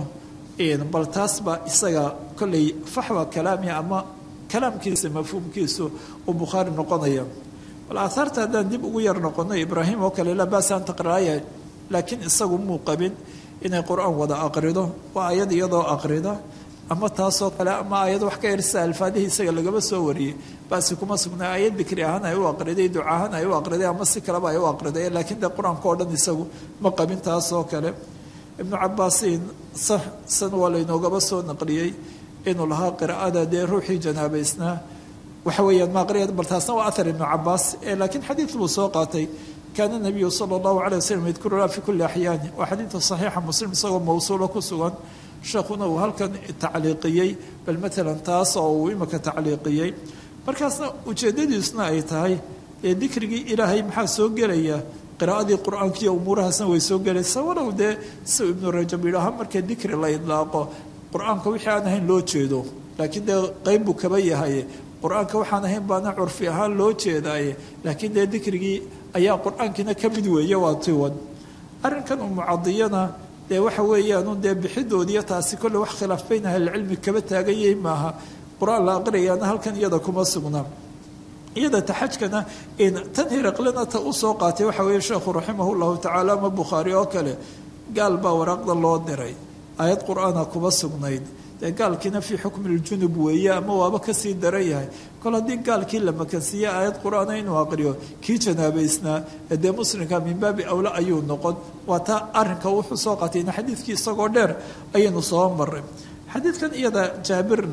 bal taas baa isaga kolley faxwa kalaami ama kalaamkiisa mafhuumkiisu uu bukhaari noqonaya bal aahaarta haddaan dib ugu yar noqono ibraahim oo kale laa baasaan taqraaya laakiin isagu muu qabin inay qur-aan wada aqrido waa ayad iyadoo aqrida ama taasoo kale ama ayad wax ka ersa alfaadihii isaga lagaba soo wariyey basi kuma sugnaa ayad dikri ahaan ay u aqriday duca ahaan ay u aqriday ama si kaleba ay u aqriday laakiin dee qur-aanka oo dhan isagu ma qabin taasoo kale ibnu cabaasin sax san waa laynoogaba soo naqliyey inuu lahaa qiraa'ada dee ruuxii janaabaysnaa waxa weeyaan ma aqriya bal taasna waa athar ibnu cabaas laakiin xadiid buu soo qaatay kaana nabiyu sala allahu calay wasalam yadkuruna fi kulli axyaani waa xadiidka saxiixa muslim isagoo mawsuulo ku sugan sheekhuna uu halkan tacliiqiyey bal maalan taas oo uu imika tacliiqiyey markaasna ujeeddadiisuna ay tahay ee dikrigii ilaahay maxaa soo gelaya qiraa'adii qur-aankiiyo umuurahaasna way soo gelaysa walow dee si ibnu rajab yidhaaha marka dikri la idlaaqo qur-aanka wixii aan ahayn loo jeedo laakiin dee qeyb buu kaba yahay qur-aanka waxaan ahayn baana curfi ahaan loo jeedaaye laakiin dee dikrigii ayaa qur-aankiina ka mid weeye waa tiwan arrinkan umucadiyana dee waxa weeyaanu dee bixidoodiiyo taasi kolle wax khilaaf bayn ahlilcilmi kaba taagan yahay maaha qur-aan la aqriyayaana halkan iyada kuma sugnaa iyada taxajkana tan hiraqlena ta usoo qaatay waxa weeye sheekhu raximah llahu tacaala ama bukhaari oo kale gaal baa waraaqda loo diray aayad qur-aana kuma sugnayd dee gaalkiina fii xukmi ljunub weeye ama waaba kasii daran yahay kol haddii gaalkii la makansiiye aayad qur-aana inuu aqriyo kii janaabaysnaa ee dee muslimka min baabi awla ayuu noqon waa taa arinka wuxuu soo qaatayna xadiidkii isagoo dheer ayaynu soo maray xadiidkan iyada jaabirna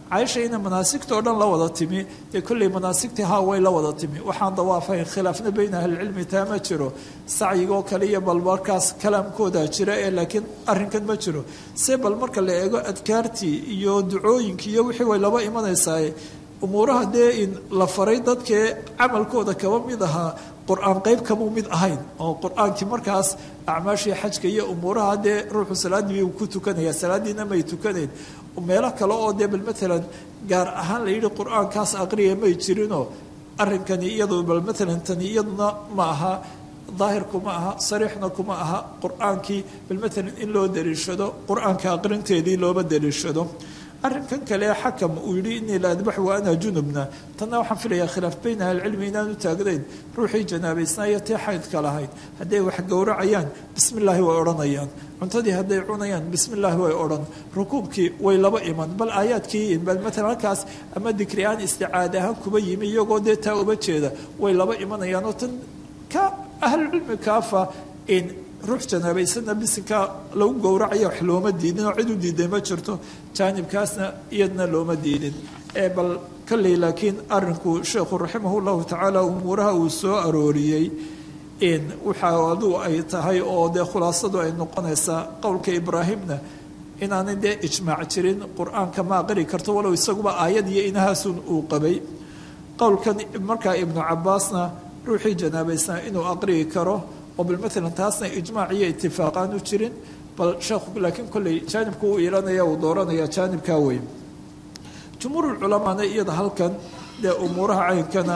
caaisha ina manaasigta oo dhan la wada timi dee kolley manaasigtii haa way la wada timi waxaan dawaafayn khilaafna bayna ahlilcilmi taa ma jiro sacyigoo kale iyo bal markaas kalaamkooda jira ee laakiin arrinkan ma jiro se bal marka la eego adkaartii iyo ducooyinkii iyo wixii way laba imanaysaa umuuraha dee in la faray dadkee camalkooda kaba mid ahaa qur-aan qayb kamuu mid ahayn oo qur-aankii markaas acmaashii xajka iyo umuuraha dee ruuxu salaaddii uu ku tukanaya salaaddiina may tukanayn meelo kale oo dee bal matalan gaar ahaan la yidhi qur-aankaas aqriya may jirinoo arrinkani iyadu bal matalan tani iyaduna ma aha daahirku ma aha sariixna kuma aha qur-aankii bal matalan in loo daliishado qur-aanka aqrinteedii looba daliishado arrinkan kale xakam uu yidhi inii la adbax wa ana junubna tanna waxaan filayaa khilaaf bayna ahlicilmi inaanu taagnayn ruuxii janaabaysnaayo tii xaydka lahayd hadday wax gowracayaan bismi illaahi way odhanayaan cuntadii hadday cunayaan bismi illaahi way odhan rukuubkii way laba iman bal aayaadkii bal matalan halkaas ama dikri aan isticaad ahaan kuba yimi iyagoo dee taa uba jeeda way laba imanayaan oo tan ka ahlucilmi kaafa in ruux janaabaysana bisinka lagu gowracaya wax looma diidin oo cid u diiday ma jirto jaanibkaasna iyadna looma diidin ee bal kolley laakiin arinku sheekhu raximah llahu tacaala umuuraha uu soo arooriyey in waxa aduu ay tahay oo dee khulaasadu ay noqonaysaa qowlka ibraahimna inaanay dee ijmaac jirin qur-aanka ma aqri karto walow isaguba aayad iyo inahaasun uu qabay qowlkan markaa ibnu cabaasna ruuxii janaabaysnaa inuu aqri'i karo oo bal maalan taasna ijmaac iyo itifaaqaan u jirin bal sheekhu laakiin kolley jaanibku uu ilanaya uu dooranaya jaanibkaa wey jumhuurulculamaana iyada halkan dee umuuraha caynkana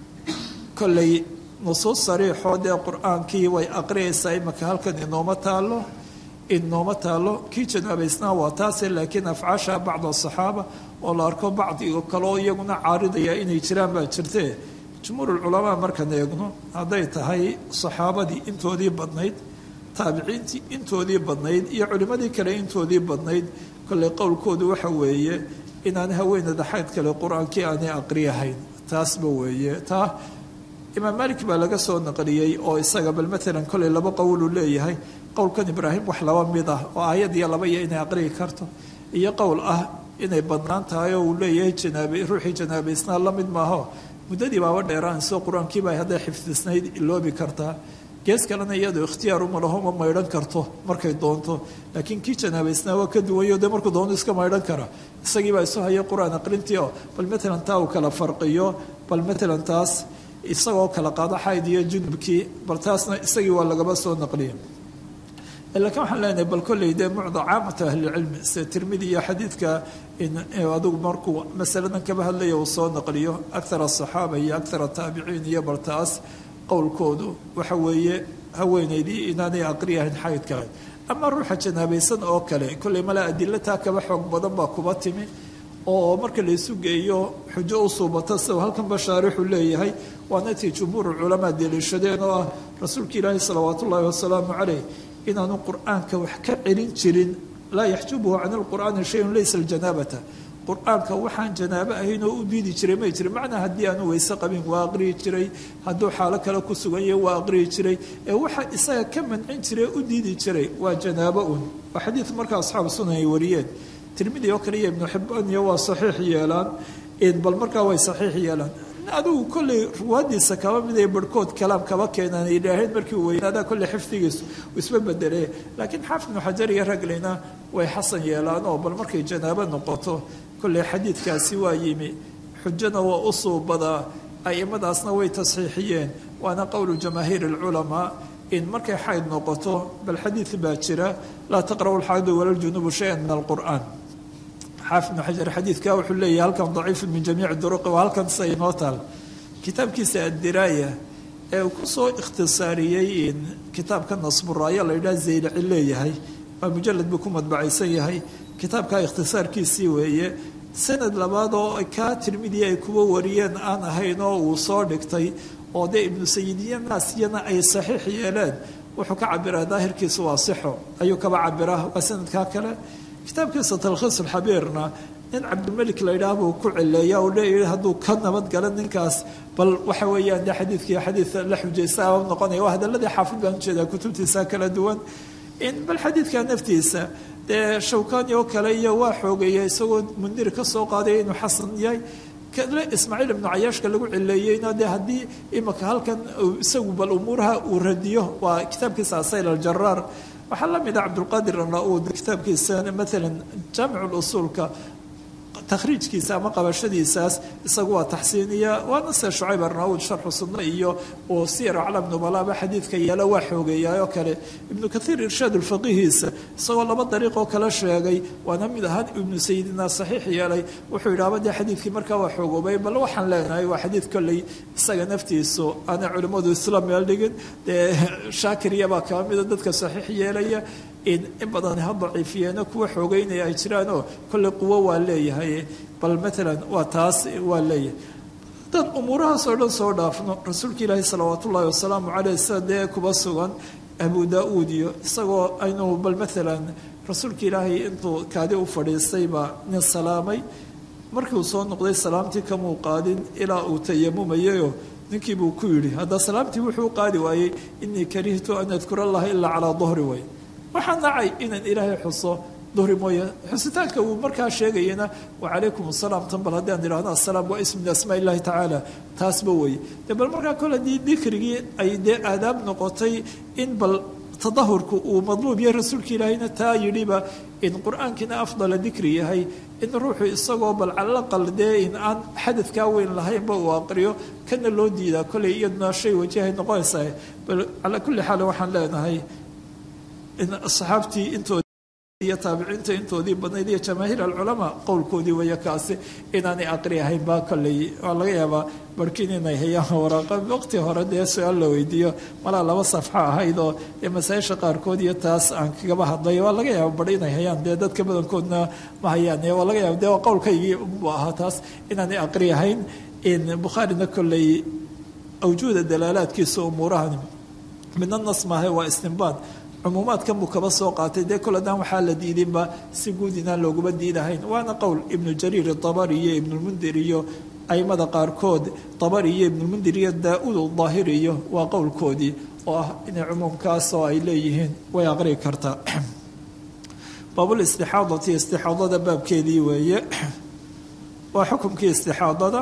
kolley nusuus sariixoo dee qur-aankii way aqriyaysaa imaka halkan inooma taalo inooma taalo kii janaabaysnaa waa taase laakiin afcaasha bacd asaxaaba oo la arko bacdigo kaleo iyaguna caaridaya inay jiraan baa jirtee jumhuurulculamaa markaan eegno hadday tahay saxaabadii intoodii badnayd taabiciintii intoodii badnayd iyo culimmadii kale intoodii badnayd kolley qowlkoodu waxa weeye inaan haweenada xayd kale qur-aankii aanay aqriyahayn taasba weeye taa imaam malik baa laga soo naqliyey oo isaga bal matalan kolley laba qowluu leeyahay qowlkan ibraahim wax laba mid ah oo aayad iyo laba iyo inay aqriyi karto iyo qowl ah inay badnaan tahay oo uu leeyahay janaabe ruuxii janaabaysnaa la mid maaho muddadii baaba dheeraanayso qur-aankiiba hadday xifdisnayd iloobi kartaa gees kalena iyadu ikhtiyaar uma laho ma maydhan karto markay doonto laakiin kii janaabaysnaa waa ka duwanyo dee markuu doono iska maydhan kara isagiibaa isu haya qur-aan aqrintii oo bal matalan taa uu kala farqiyo bal matalan taas isagoo kala qaado xayd iyo junubkii bal taasna isagii waa lagaba soo naqliya laakiin waxaan leenahay bal kolley dee mucda caamata ahlicilmi sida tirmidi iyo xadiidka adigu markuu masaladan kaba hadlaya uu soo naqliyo akthar asaxaaba iyo akthar ataabiciin iyo bal taas qowlkoodu waxa weeye haweenaydii inaanay aqriyahayn xaydka ama ruuxa janaabaysan oo kale kolley mala adilo taa kaba xoog badan baa kuba timi oo marka laysu geeyo xujo u suubata sida halkan bashaarixu leeyahay waana tii jumhuuru culamaa deliishadeen oo ah rasuulka ilaahi salawaat ullaahi wasalaamu caleyh inaanu qur-aanka wax ka celin jirin laa yaxjubuhu can lqur'aani shayun laysa ljanaabata qur-aanka waxaan janaabo ahayn oo u diidi jiray may jirin macnaa haddii aanu weyse qabin waa aqriyi jiray hadduu xaalo kale ku sugan yahay waa aqriyi jiray ee waxa isaga ka mancin jiray u diidi jiray waa janaabo un waa xadiid marka asxaabu sunan ay wariyeen tirmidi oo kale iyo ibnu xibaan iyo waa saxiix yeelaan bal markaa way saxiix yeelaan adigu kolley ruwaadiisa kaba mid ay barhkood kalaam kaba keenaan ay idhaaheen markii uu weynaadaa kolley xifdigiisu uu isma bedelee laakiin xaafid ibnu xajar iyo ragleyna way xasan yeelaan oo bal markay janaabo noqoto kolley xadiidkaasi waa yimi xujana waa u suubadaa aimadaasna way tasxiixiyeen waana qowlu jamaahiir alculamaa in markay xayd noqoto bal xadiid baa jira laa taqra'u alxaydu walaljunubu shayan min alqur'aan xaafid ibnu xajar xadiidka wuxuu leeyahay halkan daciifu min jamiici duruqi waa halkan sida inoo taal kitaabkiisa addiraaya ee uu kusoo ikhtisaariyey kitaabka nasburaayo la yidhaha zaylaci leeyahay waa mujalad buu ku madbacaysan yahay kitaabkaa ikhtisaarkiisii weeye sanad labaad oo kaa tirmidi ay kuwa wariyeen aan ahayn oo uu soo dhigtay oo dee ibnu sayidiya naasiyana ay saxiix yeeleen wuxuu ka cabiraa daahirkiisu waa sixo ayuu kaba cabiraa waa sanadkaa kale kitaabkiisa talkhiis alxabiirna nin cabdilmelik la yidhaah buu ku cileeya uu leeyahay hadduu ka nabadgala ninkaas bal waxa weeyaan dee xadiidkii xadiid la xujaysa aba noqonaya waa hadaladii xaafid baan ujeedaa kutubtiisa kala duwan in bal xadiidka naftiisa dee shawkani oo kale iyo waa xoogeeya isagoo mundir ka soo qaadaya inuu xasan yahay kale ismaaciil ibnu cayaashka lagu cileeyeyna dee haddii imaka halkan isagu bal umuuraha uu radiyo waa kitaabkiisa asayl aljaraar waxaa la mid a cabdulqaadir anauud kitaabkiisa maalan jaamic usuulka takhriijkiisa ama qabashadiisaas isagu waa taxsiiniya waana se shucayb arnaud sharxu sunno iyo uu siyar aclam nubalaaba xadiidka yeelo waa xoogeeyaa oo kale ibnu kathiir irshaad ulfaqihiisa isagoo laba dariiqoo kale sheegay waana mid ahaan ibnu sayidina saxiix yeelay wuxuu yidhaaba dee xadiidkii markaa waa xoogoobay bal waxaan leenahay waa xadiid kolley isaga naftiisu aanay culimmadu isla meel dhigin dee shaakiriyabaa kaba mida dadka saxiix yeelaya in in badan ha daciifiyeeno kuwa xoogeynaya ay jiraanoo kolley quwo waa leeyahay bal maalan waa taas waa leeyahay dad umuurahaas oo dhan soo dhaafno rasuulka ilaahi salawaat ullaahi wasalaamu caleyh sida dee kuba sugan abu daa-uud iyo isagoo aynu bal maalan rasuulka ilaahay intuu kaadi u fadhiistay baa nin salaamay markii uu soo noqday salaamtii kamuu qaadin ilaa uu tayamumayayoo ninkii buu ku yidhi hadda salaamtii wuxuu u qaadi waayey inii karihtu an adkura allaha ilaa calaa dahri way waxaa nacay inaan ilaahay xuso duhri mooye xusitaanka uu markaa sheegayana wacalaykum asalaam tan bal haddii aan idhahno asalaam waa ism min asmaa illahi tacaala taasba weeye de bal markaa kole haddii dikrigii ay dee aadaab noqotay in bal tadahurku uu madluub yahay rasuulka ilaahayna taa yidhiba in qur-aankiina afdala dikri yahay in ruuxu isagoo bal calaqal dee in aan xadadkaa weyn lahaynba uu aqriyo kana loo diidaa koley iyaduna shay wajahay noqonaysaa bal calaa kulli xaal waxaan leenahay in asxaabtii intood iyo taabiciinta intoodii badnayd iyo jamaahiir alculamaa qowlkoodii waya kaasi inaanay aqri ahayn baa kolley waa laga yaabaa barhkiin inay hayaan waraaqa waqti hore dee su-aal la weydiiyo malaa laba safxo ahayd oo dee masaa-isha qaarkood iyo taas aan kagaba hadlay waa laga yaaba bar inay hayaan dee dadka badankoodna ma hayaan waa laga yaaba dee waa qowlkaygii bu ahaa taas inaanay aqri ahayn in bukhaarina kolley awjuuda dalaalaadkiisa umuurahani midna nas maahay waa istinbaad cumuumaadkan buu kaba soo qaatay dee kol haddaan waxaa la diidinba si guud inaan looguma diidahayn waana qowl ibnu jariir dabari iyo ibnulmundir iyo aimada qaarkood dabari iyo ibnulmundir iyo daa-uud daahiri iyo waa qowlkoodii oo ah inay cumuumkaas oo ay leeyihiin way aqri kartaa baabul istixaadati istixaadada baabkeedii weeye waa xukumkii istixaadada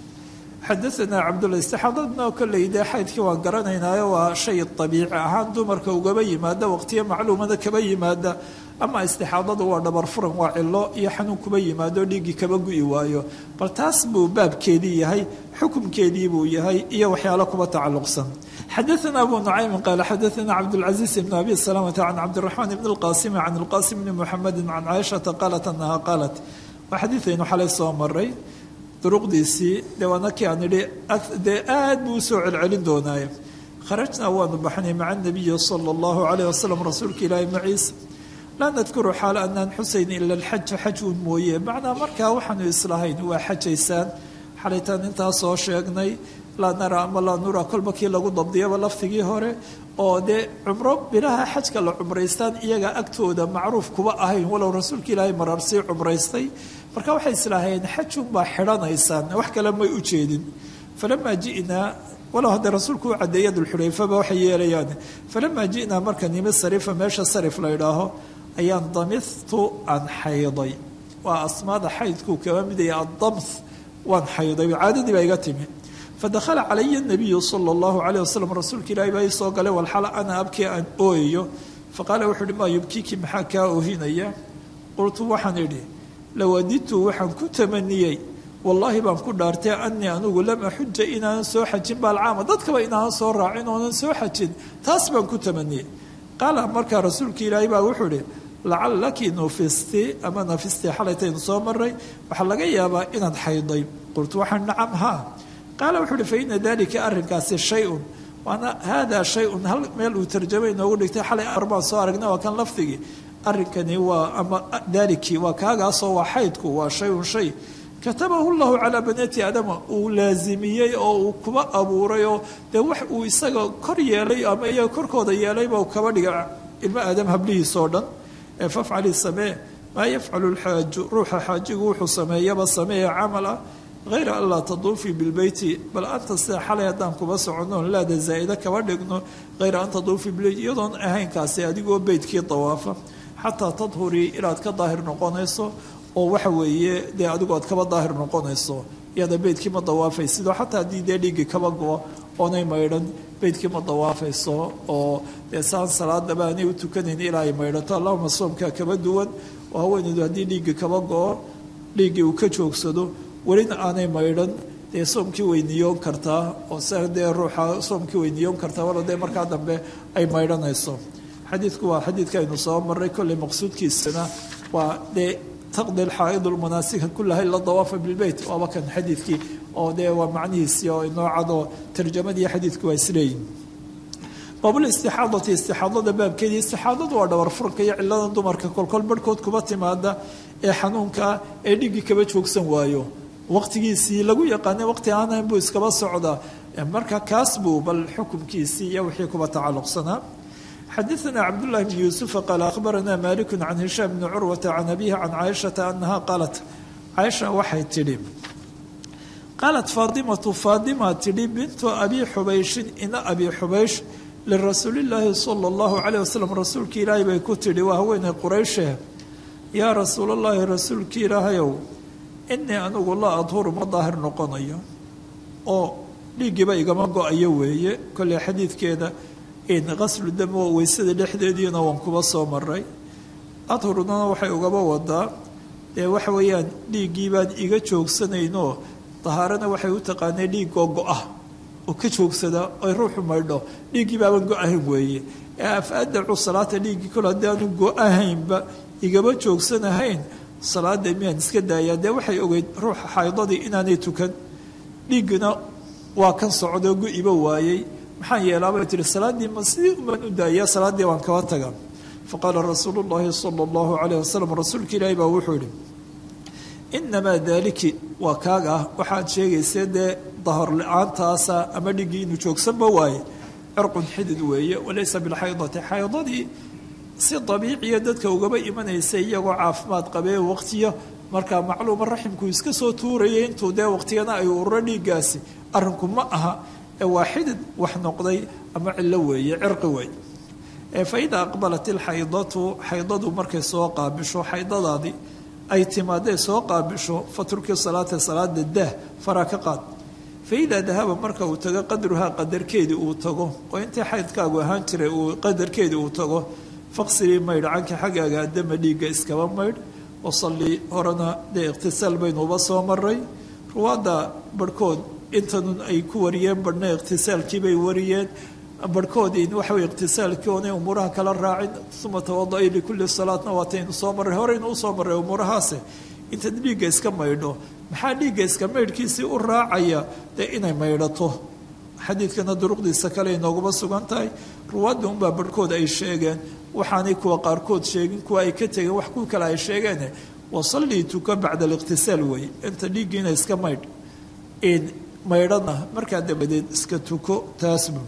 xadaanaa cabdulla istixaadadna kolley dee xaydkii waan garanaynaayo waa shay abiici ahaan dumarka ugaba yimaada waqtiyo macluumada kaba yimaada ama istixaadadu waa dhabar furan waa cilo iyo xanuun kuba yimaado dhiiggii kaba gu'i waayo bal taas buu baabkeedii yahay xukumkeedii buu yahay iyo waxyaalo kuba tacalluqsan xadaana abu nucaymin qaala xadaana cabdulcaziiz ibn abi salamata can cabdiraxmaan ibn lqaasimi can lqaasim bni muxamedi can caaishata qaalat anaha qaalat waa xadiidaynu xalay soo maray duruqdiisii dee waana kii aan idhi dee aad buu usoo celcelin doonaaye kharajnaa waanu baxnay maca nabiyi sala allahu calayh wasalam rasuulka ilaahi maciisa laa nadkuru xaala anaan xusayn ila alxaja xaj uun mooye macnaa markaa waxaanu islahayn waa xajaysaan xalaytaan intaa soo sheegnay laa nara ama laa nura kolba kii lagu dabdiyaba laftigii hore oo dee cumro bilaha xajka la cumraystaan iyaga agtooda macruuf kuba ahayn walow rasuulka ilaahay maraar sii cumraystay marka waxay islaahayeen xajunbaa xidhanaysaan wax kale may u jeedin falamaa ji'naa walow haddee rasuulku u cadeeya dulxulayfaba waxay yeelayaan falamaa ji'naa marka nimi sarifa meesha sarif la idhaaho ayaan damistu aan xayday waa asmaada xaydkuu kaba midaya addamth waan xayday caadadii baa iga timi fadakhala calaya nabiyu sala allahu calayh wasalam rasuulka ilaahi baa ii soo galay walxala ana abkii aan ooyayo faqaala wuxuu uhi maa yubkiiki maxaa kaa oohinaya qultu waxaan idhi lawadidtu waxaan ku tamaniyey wallaahi baan ku dhaartay anii anugu lam axuja inaanan soo xajin baalcaama dadkaba inaanan soo raacin oonan soo xajin taas baan ku tamaniyey qaala markaa rasuulka ilaahi baa wuxuu ihi lacallaki nufisti ama nafisti xalaytaynu soo maray waxaa laga yaabaa inaad xayday qultu waxaan nacam haa qaala wuxuu uhi fa ina dalika arrinkaasi shay-un waana haadaa shay-un hal meel uu tarjamay inoogu dhigtay xalay arbaan soo aragna waa kan lafdigii arrinkani waa ama daalikii waa kaagaasoo waa xaydku waa shay-un shay katabahu llahu calaa banaati aadama uu laazimiyey oo uu kuba abuuray oo dee wax uu isaga kor yeelay ama iyaga korkooda yeelayba kaba dhiga ilmo aadam hablihiisoo dhan ee fafcali samee maa yafcalu lxaaju ruuxa xaajigu wuxuu sameeyaba sameeya camala hayra an laa taduufii bilbeyti bal anta sida xalay haddaan kuba soconno laada zaa'ida kaba dhigno hayra an taduufii bilbeyti iyadoon ahaynkaasi adigoo beytkii dawaafa xataa tadhurii inaad ka daahir noqonayso oo waxa weeye dee adigu aad kaba daahir noqonayso iyada beydkii ma dawaafaysidoo xataa haddii dee dhiiggii kaba go oonay maydhan beydkii ma dawaafayso oo dee saan salaadaba aanay u tukanayn ilaa ay maydhato allahuma soomkaa kaba duwan oo haweeneydu haddii dhiiggii kaba go-o dhiiggii uu ka joogsado welina aanay maydhan dee soomkii way niyoon kartaa oo sa dee ruuxa soomkii way niyoon kartaa walo dee markaa dambe ay maydhanayso xadiidku waa xadiidka aynu soo maray kolley maqsuudkiisana waa dee taqdi lxaa'idu lmanaasika kulaha ila dawaafa bilbeyt waaba kan xadiidkii oo dee waa macnihiisii oo inoo cadoo tarjamadii xadiidku waa isleeyihin baabulistixaadati istixaadada baabkeedii istixaadadu waa dhabar furka iyo ciladan dumarka kolkol barhkood kuba timaada ee xanuunkaa ee dhiggii kaba joogsan waayo waqtigiisii lagu yaqaanay waqti aanayn buu iskaba socdaa marka kaas buu bal xukumkiisii iyo wixii kuba tacalluqsanaa xadaثna cabdالlahi bn yuusufa qaal akhbarana maliku can hishaam bni curwata can abihi can caaishata anaha qaalat caaisha waxay tidhi qaalat faadimatu faadima tidhi bintu abi xubayshin ina abi xubaysh lirasuuli llaahi sala اllahu calayh wasalam rasuulkii ilaahay bay ku tidhi waa haweeney qurayshe yaa rasuul اllahi rasuulkii ilaahayow inii anigu laa adhuru ma daahir noqonayo oo dhiiggiiba igama go-ayo weeye kolley xadiidkeeda qaslu dam oo weysada dhexdeediina waan kuba soo maray adhurunana waxay ugaba wadaa dee waxa weeyaan dhiiggii baan iga joogsanaynoo dahaarana waxay u taqaanay dhiiggoo go-ah oo ka joogsada ay ruuxu maydho dhiiggii baaban go-ahayn weeye ee afaadacu salaata dhiiggii kol haddaanu go-ahaynba igaba joogsanahayn salaada miyaan iska daayaa dee waxay ogeyd ruuxa xaydadii inaanay tukan dhiiggina waa kan socdoo go-iba waayey maxaan yeelaabay tihi salaaddii ma sidii umaan u daayaa salaaddii waan kaba taga faqaala rasuulu llaahi sala allahu calayh wasalam rasuulka ilaahi baa wuxuu yihi inamaa daaliki waa kaaga ah waxaad sheegaysee dee dahor la-aantaasa ama dhiggii inuu joogsanba waaye cirqun xidid weeye walaysa bilxaydati xaydadii si dabiiciya dadka ugaba imanaysa iyagoo caafimaad qabee waqtiyo markaa macluuma raximku iska soo tuurayay intuu dee waqtigana ay ururo dhiiggaasi arrinku ma aha waa xidid wax noqday ama cillo weeye cirqi wey fa idaa aqbalat ilxaydatu xaydadu markay soo qaabisho xaydadaadii ay timaadee soo qaabisho faturkii salaata salaada daah faraa ka qaad fa idaa dahaba marka uu tago qadruhaa qadarkeedii uu tago oo intii xaydkaagu ahaan jiray uu qadarkeedii uu tago faqsilii maydh canka xaggaaga adama dhiigga iskaba maydh wasalli horena dee iqhtisaal baynuuba soo maray ruwaadda barhkood intanun ay ku wariyeen badhna iqhtisaalkiibay wariyeen barhkoodii waxawey iqhtisaalkii oonay umuuraha kala raacin uma tawada-i likulli salaatna waataynu soo marray horeynu usoo marray umuurahaase intaad dhiigga iska maydho maxaa dhiigga iska maydhkiisii u raacaya dee inay maydhato xadiidkana duruqdiisa kale inooguma sugan tahay ruwaadda unbaa barhkood ay sheegeen waxaanay kuwa qaarkood sheegin kuwa ay ka tegeen wax ku kale ay sheegeen wasallii tuka bacda aliqhtisaal wey inta dhiiggiina iska maydh maydhana markaa dabadeed iska tuko taasbu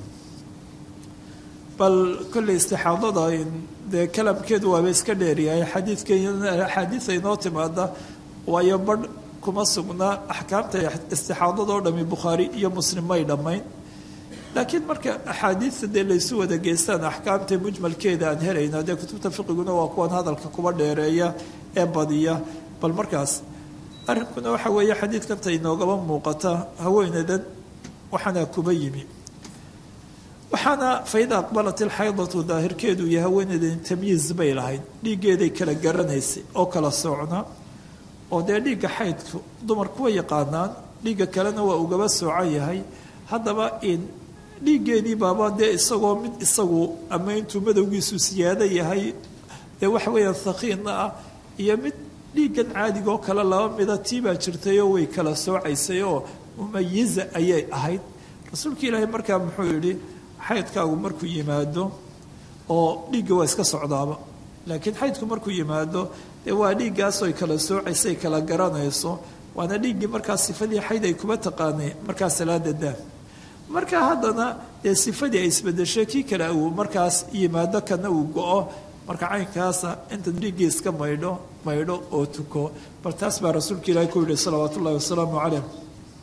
bal kolley istixaadada dee kalamkeedu waaba iska dheeryahay xadiidka axaadiida inoo timaada waayo badh kuma sugnaa axkaamta istixaadada oo dhami bukhaari iyo muslim may dhammayn laakiin marka axaadiidta dee laysu wada geystaan axkaamta mujmalkeeda aan helayna dee kutubta fiqiguna waa kuwan hadalka kuba dheereeya ee badiya bal markaas arrinkuna waxa weeye xadiidkanta inoogaba muuqata haweeneydan waxaana kuba yimi waxaana faida aqbalat ilxaydatu daahirkeedu iyo haweeneydan tamyiiz bay lahayd dhiiggeeday kala garanaysay oo kala socna oo dee dhiigga xaydku dumarku way yaqaanaan dhiigga kalena waa ugaba soocan yahay haddaba in dhiiggeedii baaba dee isagoo mid isagu ama intuu madowgiisu siyaado yahay dee waxa weeyaan thakiinna ah iyo mid dhiiggan caadigaoo kale laba mida tii baa jirtayoo way kala soocaysay oo mumayiza ayay ahayd rasuulka ilaahay markaa muxuu yidhi xaydkaagu markuu yimaado oo dhiigga waa iska socdaaba laakiin xaydku markuu yimaado dee waa dhiiggaasoy kala soocaysay kala garanayso waana dhiiggii markaa sifadii xayd ay kuba taqaanay markaa salaada daa markaa haddana dee sifadii ay isbedeshay kii kale uu markaas yimaado kana uu go-o marka caynkaasa inta dhiiggii iska maydho maydho oo tuko bal taas baa rasuulka ilaahi ku yihi salawaat ullahi wasalaamu calayh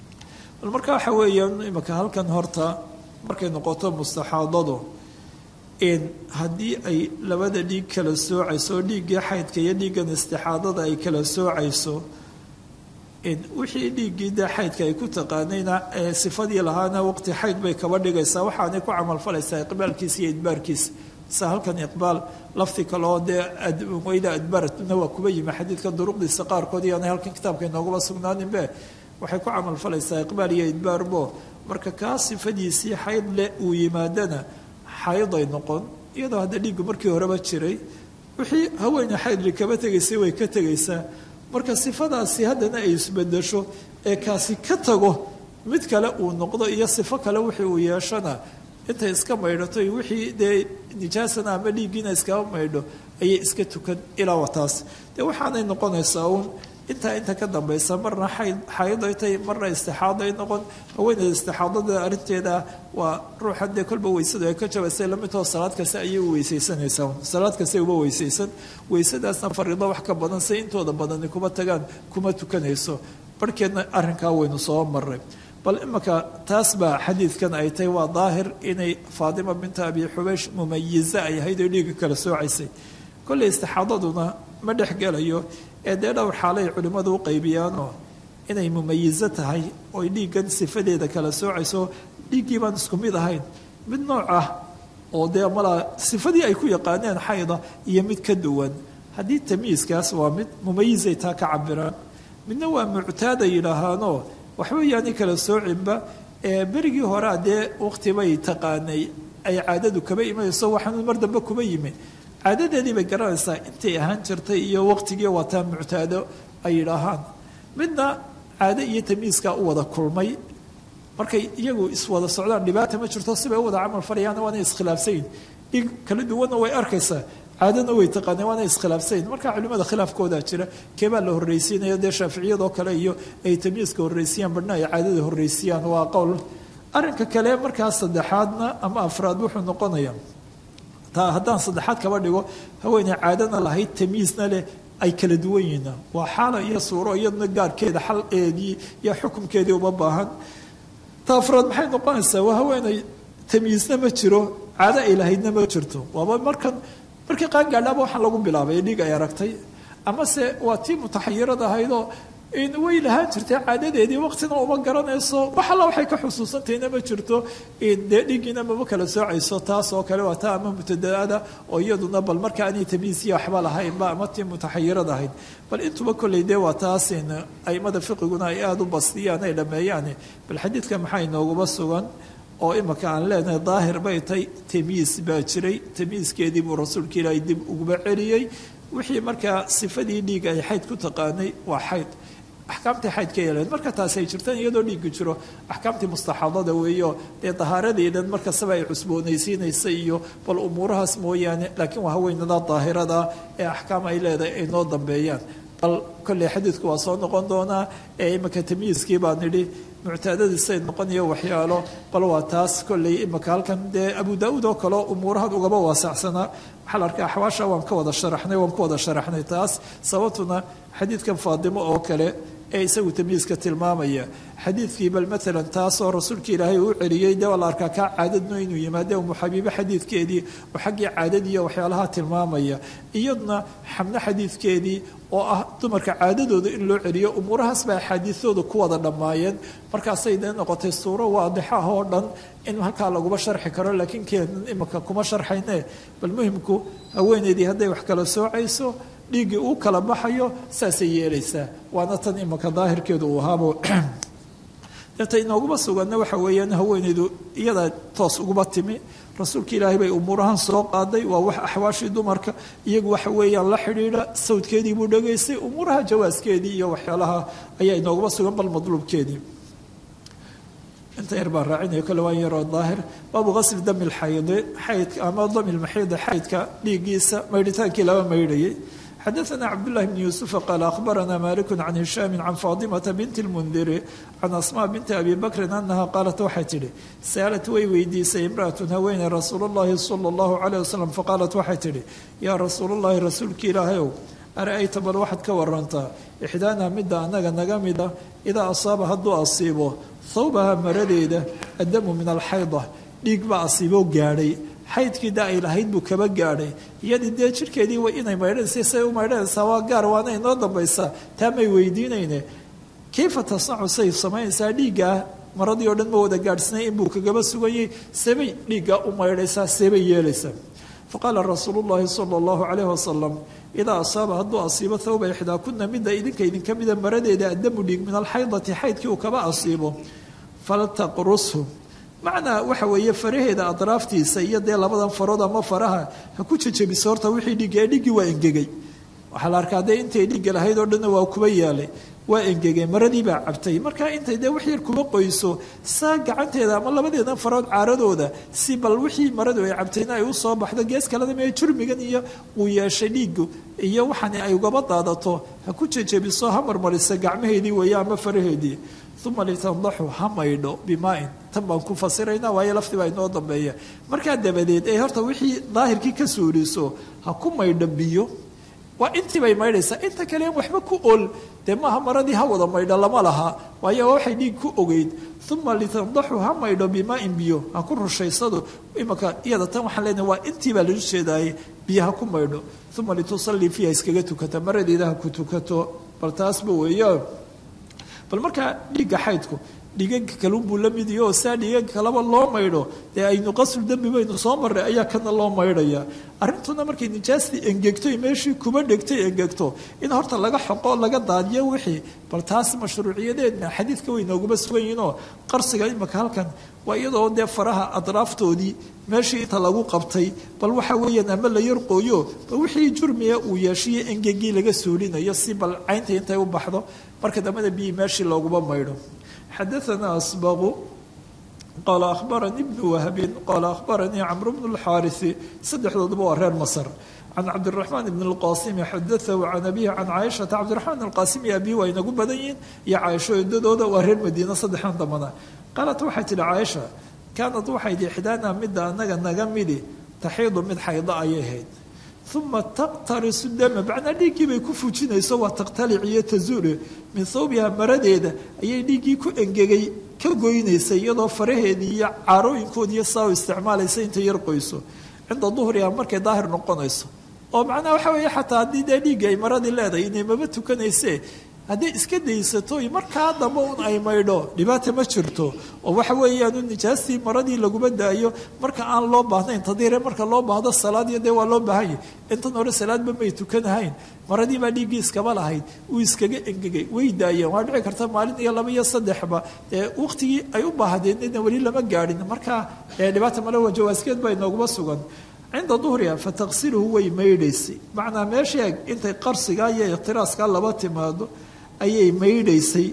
bal marka waxa weeyaan imika halkan horta markay noqoto mustaxaadadu haddii ay labada dhiig kala soocayso oo dhiiggii xaydka iyo dhiiggan istixaadada ay kala soocayso wixii dhiiggii dee xaydka ay ku taqaanayna sifadii lahaana waqti xayd bay kaba dhigaysaa waxaanay ku camalfalaysaa iqbaalkiisa iyo idbaarkiisa sa halkan iqbaal lafti kaleoo dee wayda adbaratna waa kuba yimi xadiidka duruqdiisa qaarkood iyoanay halkan kitaabka inoogula sugnaaninbe waxay ku camalfalaysaa iqbaal iyo idbaarbo marka kaa sifadiisii xayd leh uu yimaadana xayday noqon iyadoo hadda dhiiggu markii horeba jiray wixii haweeney xaydli kaba tegaysay way ka tegaysaa marka sifadaasi haddana ay isbedesho ee kaasi ka tago mid kale uu noqdo iyo sifo kale wixii uu yeeshana intay iska maydhato wixii dee nijaasana ama dhiiggiina iskaba maydho ayay iska tukan ilaa wataas dee waxaanay noqonaysaa uun intaa inta ka dambaysa marna xayday tay marna istixaaday noqon haweeneyda istixaadada arrinteeda waa ruuxan dee kolba weysadu ay ka jabaysay lamidtoo salaad kasta ayay u weysaysanaysaa salaad kasta uba weysaysan weysadaasna fariido wax ka badan say intooda badani kuma tagaan kuma tukanayso barhkeedna arrinkaa waynu soo maray bal imanka taas baa xadiidkan ay tahay waa daahir inay faatima binta abi xubeysh mumayiza ay ahayd oo dhiiga kala soocaysay kolley istixaadaduna ma dhex gelayo ee dee dhowr xaalay culimmadu u qaybiyaanoo inay mumayizo tahay oy dhiiggan sifadeeda kala soocayso dhiiggii baan isku mid ahayn mid nooc ah oo dee malaa sifadii ay ku yaqaaneen xayda iyo mid ka duwan haddii tamyiiskaas waa mid mumayizay taa ka cabiraan midna waa muctaada yidhaahaanoo waxba yaani kala soocinba ee berigii horea dee waqtibay taqaanay ay caadadu kaba imanayso waxaanu mar dambe kuma yimi caadadeedii bay garanaysaa intay ahaan jirtay iyo waqtigii waataa muctaado ay yidhaahaan midna caado iyo tamyiiskaa u wada kulmay markay iyagu iswada socdaan dhibaata ma jirto sibay u wada camal falayaana waana iskhilaafsayin dhig kala duwanna way arkaysaa caadana way taqaaneen waana iskhilaafsayin marka culimada khilaafkoodaa jira keebaa la horreysiinaya dee shaaficiyadoo kale iyo ay tamyiiska horreysiyaan badhna ay caadada horreysiyaan waa qowl arrinka kale markaa saddexaadna ama afraad wuxuu noqonaya taa haddaan saddexaad kaba dhigo haweeney caadana lahayd tamyiisna leh ay kala duwan yihiin waa xaala iyo suuro iyaduna gaarkeeda xaleedii iyo xukumkeedii uma baahan ta afraad maxay noqonaysaa waa haweeney tamyiisna ma jiro caado ay lahaydna ma jirto waaba markan markii qaangaadhaaba waxaan lagu bilaabay dhiig ay aragtay amase waa tii mutaxayirad ahaydoo way lahaan jirtay caadadeedii waqtina uma garanayso wax alla waxay ka xusuusantahayna ma jirto dee dhiiggiina mama kala soocayso taas oo kale waa taa ama mutadaada oo iyaduna bal marka aanay tamyiisiya waxba lahaynba ama tii mutaxayirad ahayd bal intuba kolley dee waa taasin aimada fiqiguna ay aada u bastiyaan ay dhameeyaan bal xadiidka maxaa inooguma sugan oo imaka aan leenahay daahir bay tay tamyiis baa jiray tamyiiskeedii buu rasuulka ilaahay dib uguba celiyey wixii markaa sifadii dhiig ay xayd ku taqaanay waa xayd axkaamtii xayd ka yeeleen marka taasi ay jirtaan iyadoo dhiigga jiro axkaamtii mustaxaadada weeyo dee dahaaradeedan markastaba ay cusboonaysiinaysa iyo bal umuurahaas mooyaane laakiin waa haweenada daahirada ee axkaam ay leedahay ay noo dambeeyaan bal kolley xadiidku waa soo noqon doonaa ee imika tamyiiskii baan nidhi muctaadadiisay noqonayo waxyaalo bal waa taas kolley imika halkan dee abu daa-uud oo kaleo umuurahan ugaba waasacsanaa waxaa la arkay axwaasha waan ka wada sharaxnay waan ku wada sharaxnay taas sababtuna xadiidkan faadimo oo kale ee isagu tamyiiska tilmaamaya xadiidkii bal maalan taasoo rasuulka ilaahay uu celiyey dee waa la arkaa kaa caadadno inuu yimaade umu xabiibe xadiidkeedii oo xaggii caadadiiyo waxyaalaha tilmaamaya iyaduna xamno xadiidkeedii oo ah dumarka caadadooda in loo celiyo umuurahaas baa axaadiidooda ku wada dhammaayeen markaasay dee noqotay suuro waadixo ah oo dhan in halkaa laguma sharxi karo laakiin keenan imika kuma sharxayne bal muhimku haweeneydii hadday wax kala soocayso dhiiggii uu kala baxayo saasay yeelaysaa waana tan imika daahirkeedu uu ahaabo deeta inooguma suganna waxa weeyaan haweeneydu iyadaa toos uguma timi rasuulka ilaahay bay umuurahan soo qaaday waa wax axwaashii dumarka iyagu waxa weeyaan la xidhiidha sawdkeedii buu dhegaystay umuuraha jawaaskeedii iyo waxyaalaha ayaa inooguma sugan bal madluubkeedii inta yar baa raacinaya kole waan yaroo daahir baabu qasli dami lxaydi xaydka ama dami lmaxiidi xaydka dhiiggiisa maydhitaankii laba maydhayay xadaثna cabdالlahi bn yuسufa qaal akhbarana maliku can hishaami can faadimata binti اlmundiri can asma binti abi bakrin anaha qaalat waxay tidhi saalat way weydiisay imraأatun haweeney rasuul اllahi salى اllahu عalيه wasalam faqaalat waxay tidhi yaa rasuul اllahi rasuulki ilaahayow ara-ayta bal waxaad ka warantaa ixdaana midda annaga naga mida idaa asaaba hadduu asiibo thawbaha maradeeda addamu min alxayda dhiig baa asiiboo gaadhay xaydkii da ay lahayd buu kaba gaadhay iyadii dee jirhkeedii way inay maydhanaysa say u maydhanaysaa waa gaar waana inoo dambaysaa taa may weydiinayne kayfa tasnacu say samaynaysaa dhiiggaa maradii oo dhan ma wada gaadhsnay inbuu kagaba suganyay sebay dhiiggaa u maydhaysaa sebay yeelaysaa faqaala rasuulu llaahi sala allahu calayhi wasalam idaa asaaba hadduu asiibo thawba ixdaa kuna midda idinka idinka mida maradeeda addamu dhiig min alxaydati xaydkii uu kaba asiibo faltaqrushu macnaa waxa weeye faraheeda adraaftiisa iyo dee labadan farood ama faraha ha ku jejebiso horta wixii dhiigga ee dhiiggii waa engegay waxaa la arkaa dee intay dhiigga lahayd oo dhanna waa kuba yaalay waa engegay maradii baa cabtay marka intay dee wax yar kuma qoyso saa gacanteeda ama labadeedan farood caaradooda si bal wixii maradu ay cabtayna ay usoo baxdo gees kaleda mee jurmigan iyo uu yeeshay dhiigu iyo waxaani ay ugaba daadato ha ku jejebiso ha marmarisa gacmaheedii weeye ama faraheedii uma litandaxu ha maydho bimaain tan baan ku fasirayna waayo lafti baa inoo dambeeya markaa dabadeed ee horta wixii daahirkii ka suuriso ha ku maydho biyo waa intii bay maydhaysaa inta kale in waxba ku ol dee maaha maradii ha wada maydho lama laha waayo waxay dhiig ku ogeyd uma litandaxu ha maydho bimaain biyo ha ku rushaysado imaka iyada tan waxaan leenahay waa intii baa lagu jeedaaye biyo ha ku maydho uma litusallii fiiha iskaga tukata maradeeda ha ku tukato bal taasba weeyo bal markaa dhiigga xaydku dhiiganka kalunbuu la mid yaho saa dhiiganka kaleba loo maydho dee aynu qasru dembi baynu soo marray ayaa kana loo maydhaya arrintuna markay nijaastii engegto meeshii kuba dhegtay engegto in horta laga xoqo laga daadiyo wixii bal taas mashruuciyadeedna xadiidka way nooguma sugan yihiinoo qarsiga imaka halkan waa iyadoo dee faraha adraaftoodii meeshii inta lagu qabtay bal waxa weeyaan ama la yarqooyo bal wixii jurmiga uu yeeshiyo engegii laga suulinayo si bal caynta intay u baxdo marka dambena biyi meeshii looguma maydho xadaثna asbaqu qaala akhbaranii bnu wahbin qaala akhbaranii camru bnu اlxaariثi saddexdooduba waa reer masr can cabdiraxmaan bn اlqasimi xadaahu can abihi can caaishata cabdiraxmaan alqasimi abihi waa inagu badan yihiin iyo caaisho eedadooda waa reer madiina saddexdan dambana qaalat waxay tihi caaisha kaanad waxay tihi ixdaana midda anaga naga midi taxiidu mid xaydo ayay ahayd uma taqtarisu dama macnaa dhiiggii bay ku fujinayso waa taqtalic iyo tazuule min thawbiha maradeeda ayay dhiiggii ku engegay ka goynaysay iyadoo faraheedii iyo caarooyinkoodiiyo saa u isticmaalaysa intay yar qoyso cinda duhriha markay daahir noqonayso oo macnaha waxa weeye xataa haddii dee dhiigga ay maradii leedahay inay maba tukanayse hadday iska daysato markaa dambe un ay maydho dhibaata ma jirto oo waxa weeyaanu nijaastii maradii laguma daayo marka aan loo baahnayn tadiire marka loo baahdo salaadiyo dee waa loo baahanya intan hore salaadba may tukanahayn maradii baa dhiiggii iskaba lahayd uu iskaga engegay way daayeen waa dhici karta maalin iyo laba iyo saddexba ee waqtigii ay u baahdeenna weli lama gaadhin markaa dhibaata male waa jawaaskeed baa inooguma sugan cinda duhriha fataqsiluhu way maydhaysay macnaa meesha eeg intay qarsigaa iyo ikhtiraaska laba timaado ayay maydhaysay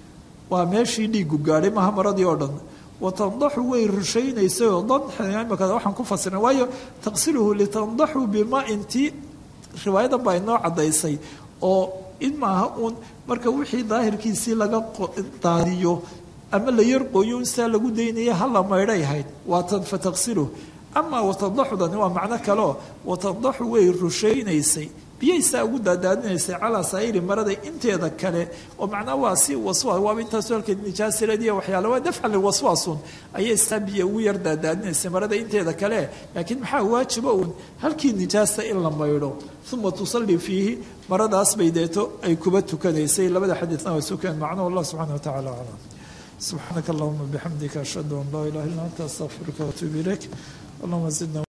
waa meeshii dhiigu gaadhay maha maradii oo dhan watandaxu way rushaynaysay oo danimaka waxaan ku fasirnay waayo taqsiluhu litandaxu bima intii riwaayadan baa inoo caddaysay oo in maaha uun marka wixii daahirkiisii laga daadiyo ama la yarqooyo in saa lagu daynaya hala maydhay ahayd waatan fataqsiluhu amaa watandaxudani waa macno kaleo watandaxu way rushaynaysay biyaysaa ugu daadaadinaysay calaa saa'iri marada inteeda kale oo macnaa waa si waswaas waaba intaasu halka nijaasiradiiya waxyaala waa dafcan liwaswaasun ayay saa biyo ugu yar daadaadinaysay marada inteeda kale laakiin maxaa waajiba uun halkii nijaasta in la maydho uma tusallii fiihi maradaas bay deeto ay kuba tukanaysay labada xadiidna waa sukeen macnuhu allah subxana wa tacala aclam subxaanaka allahuma bixamdika ashhadu an laa ilaha illa anta astaqfiruka waatuubu ilayk allahuma zidna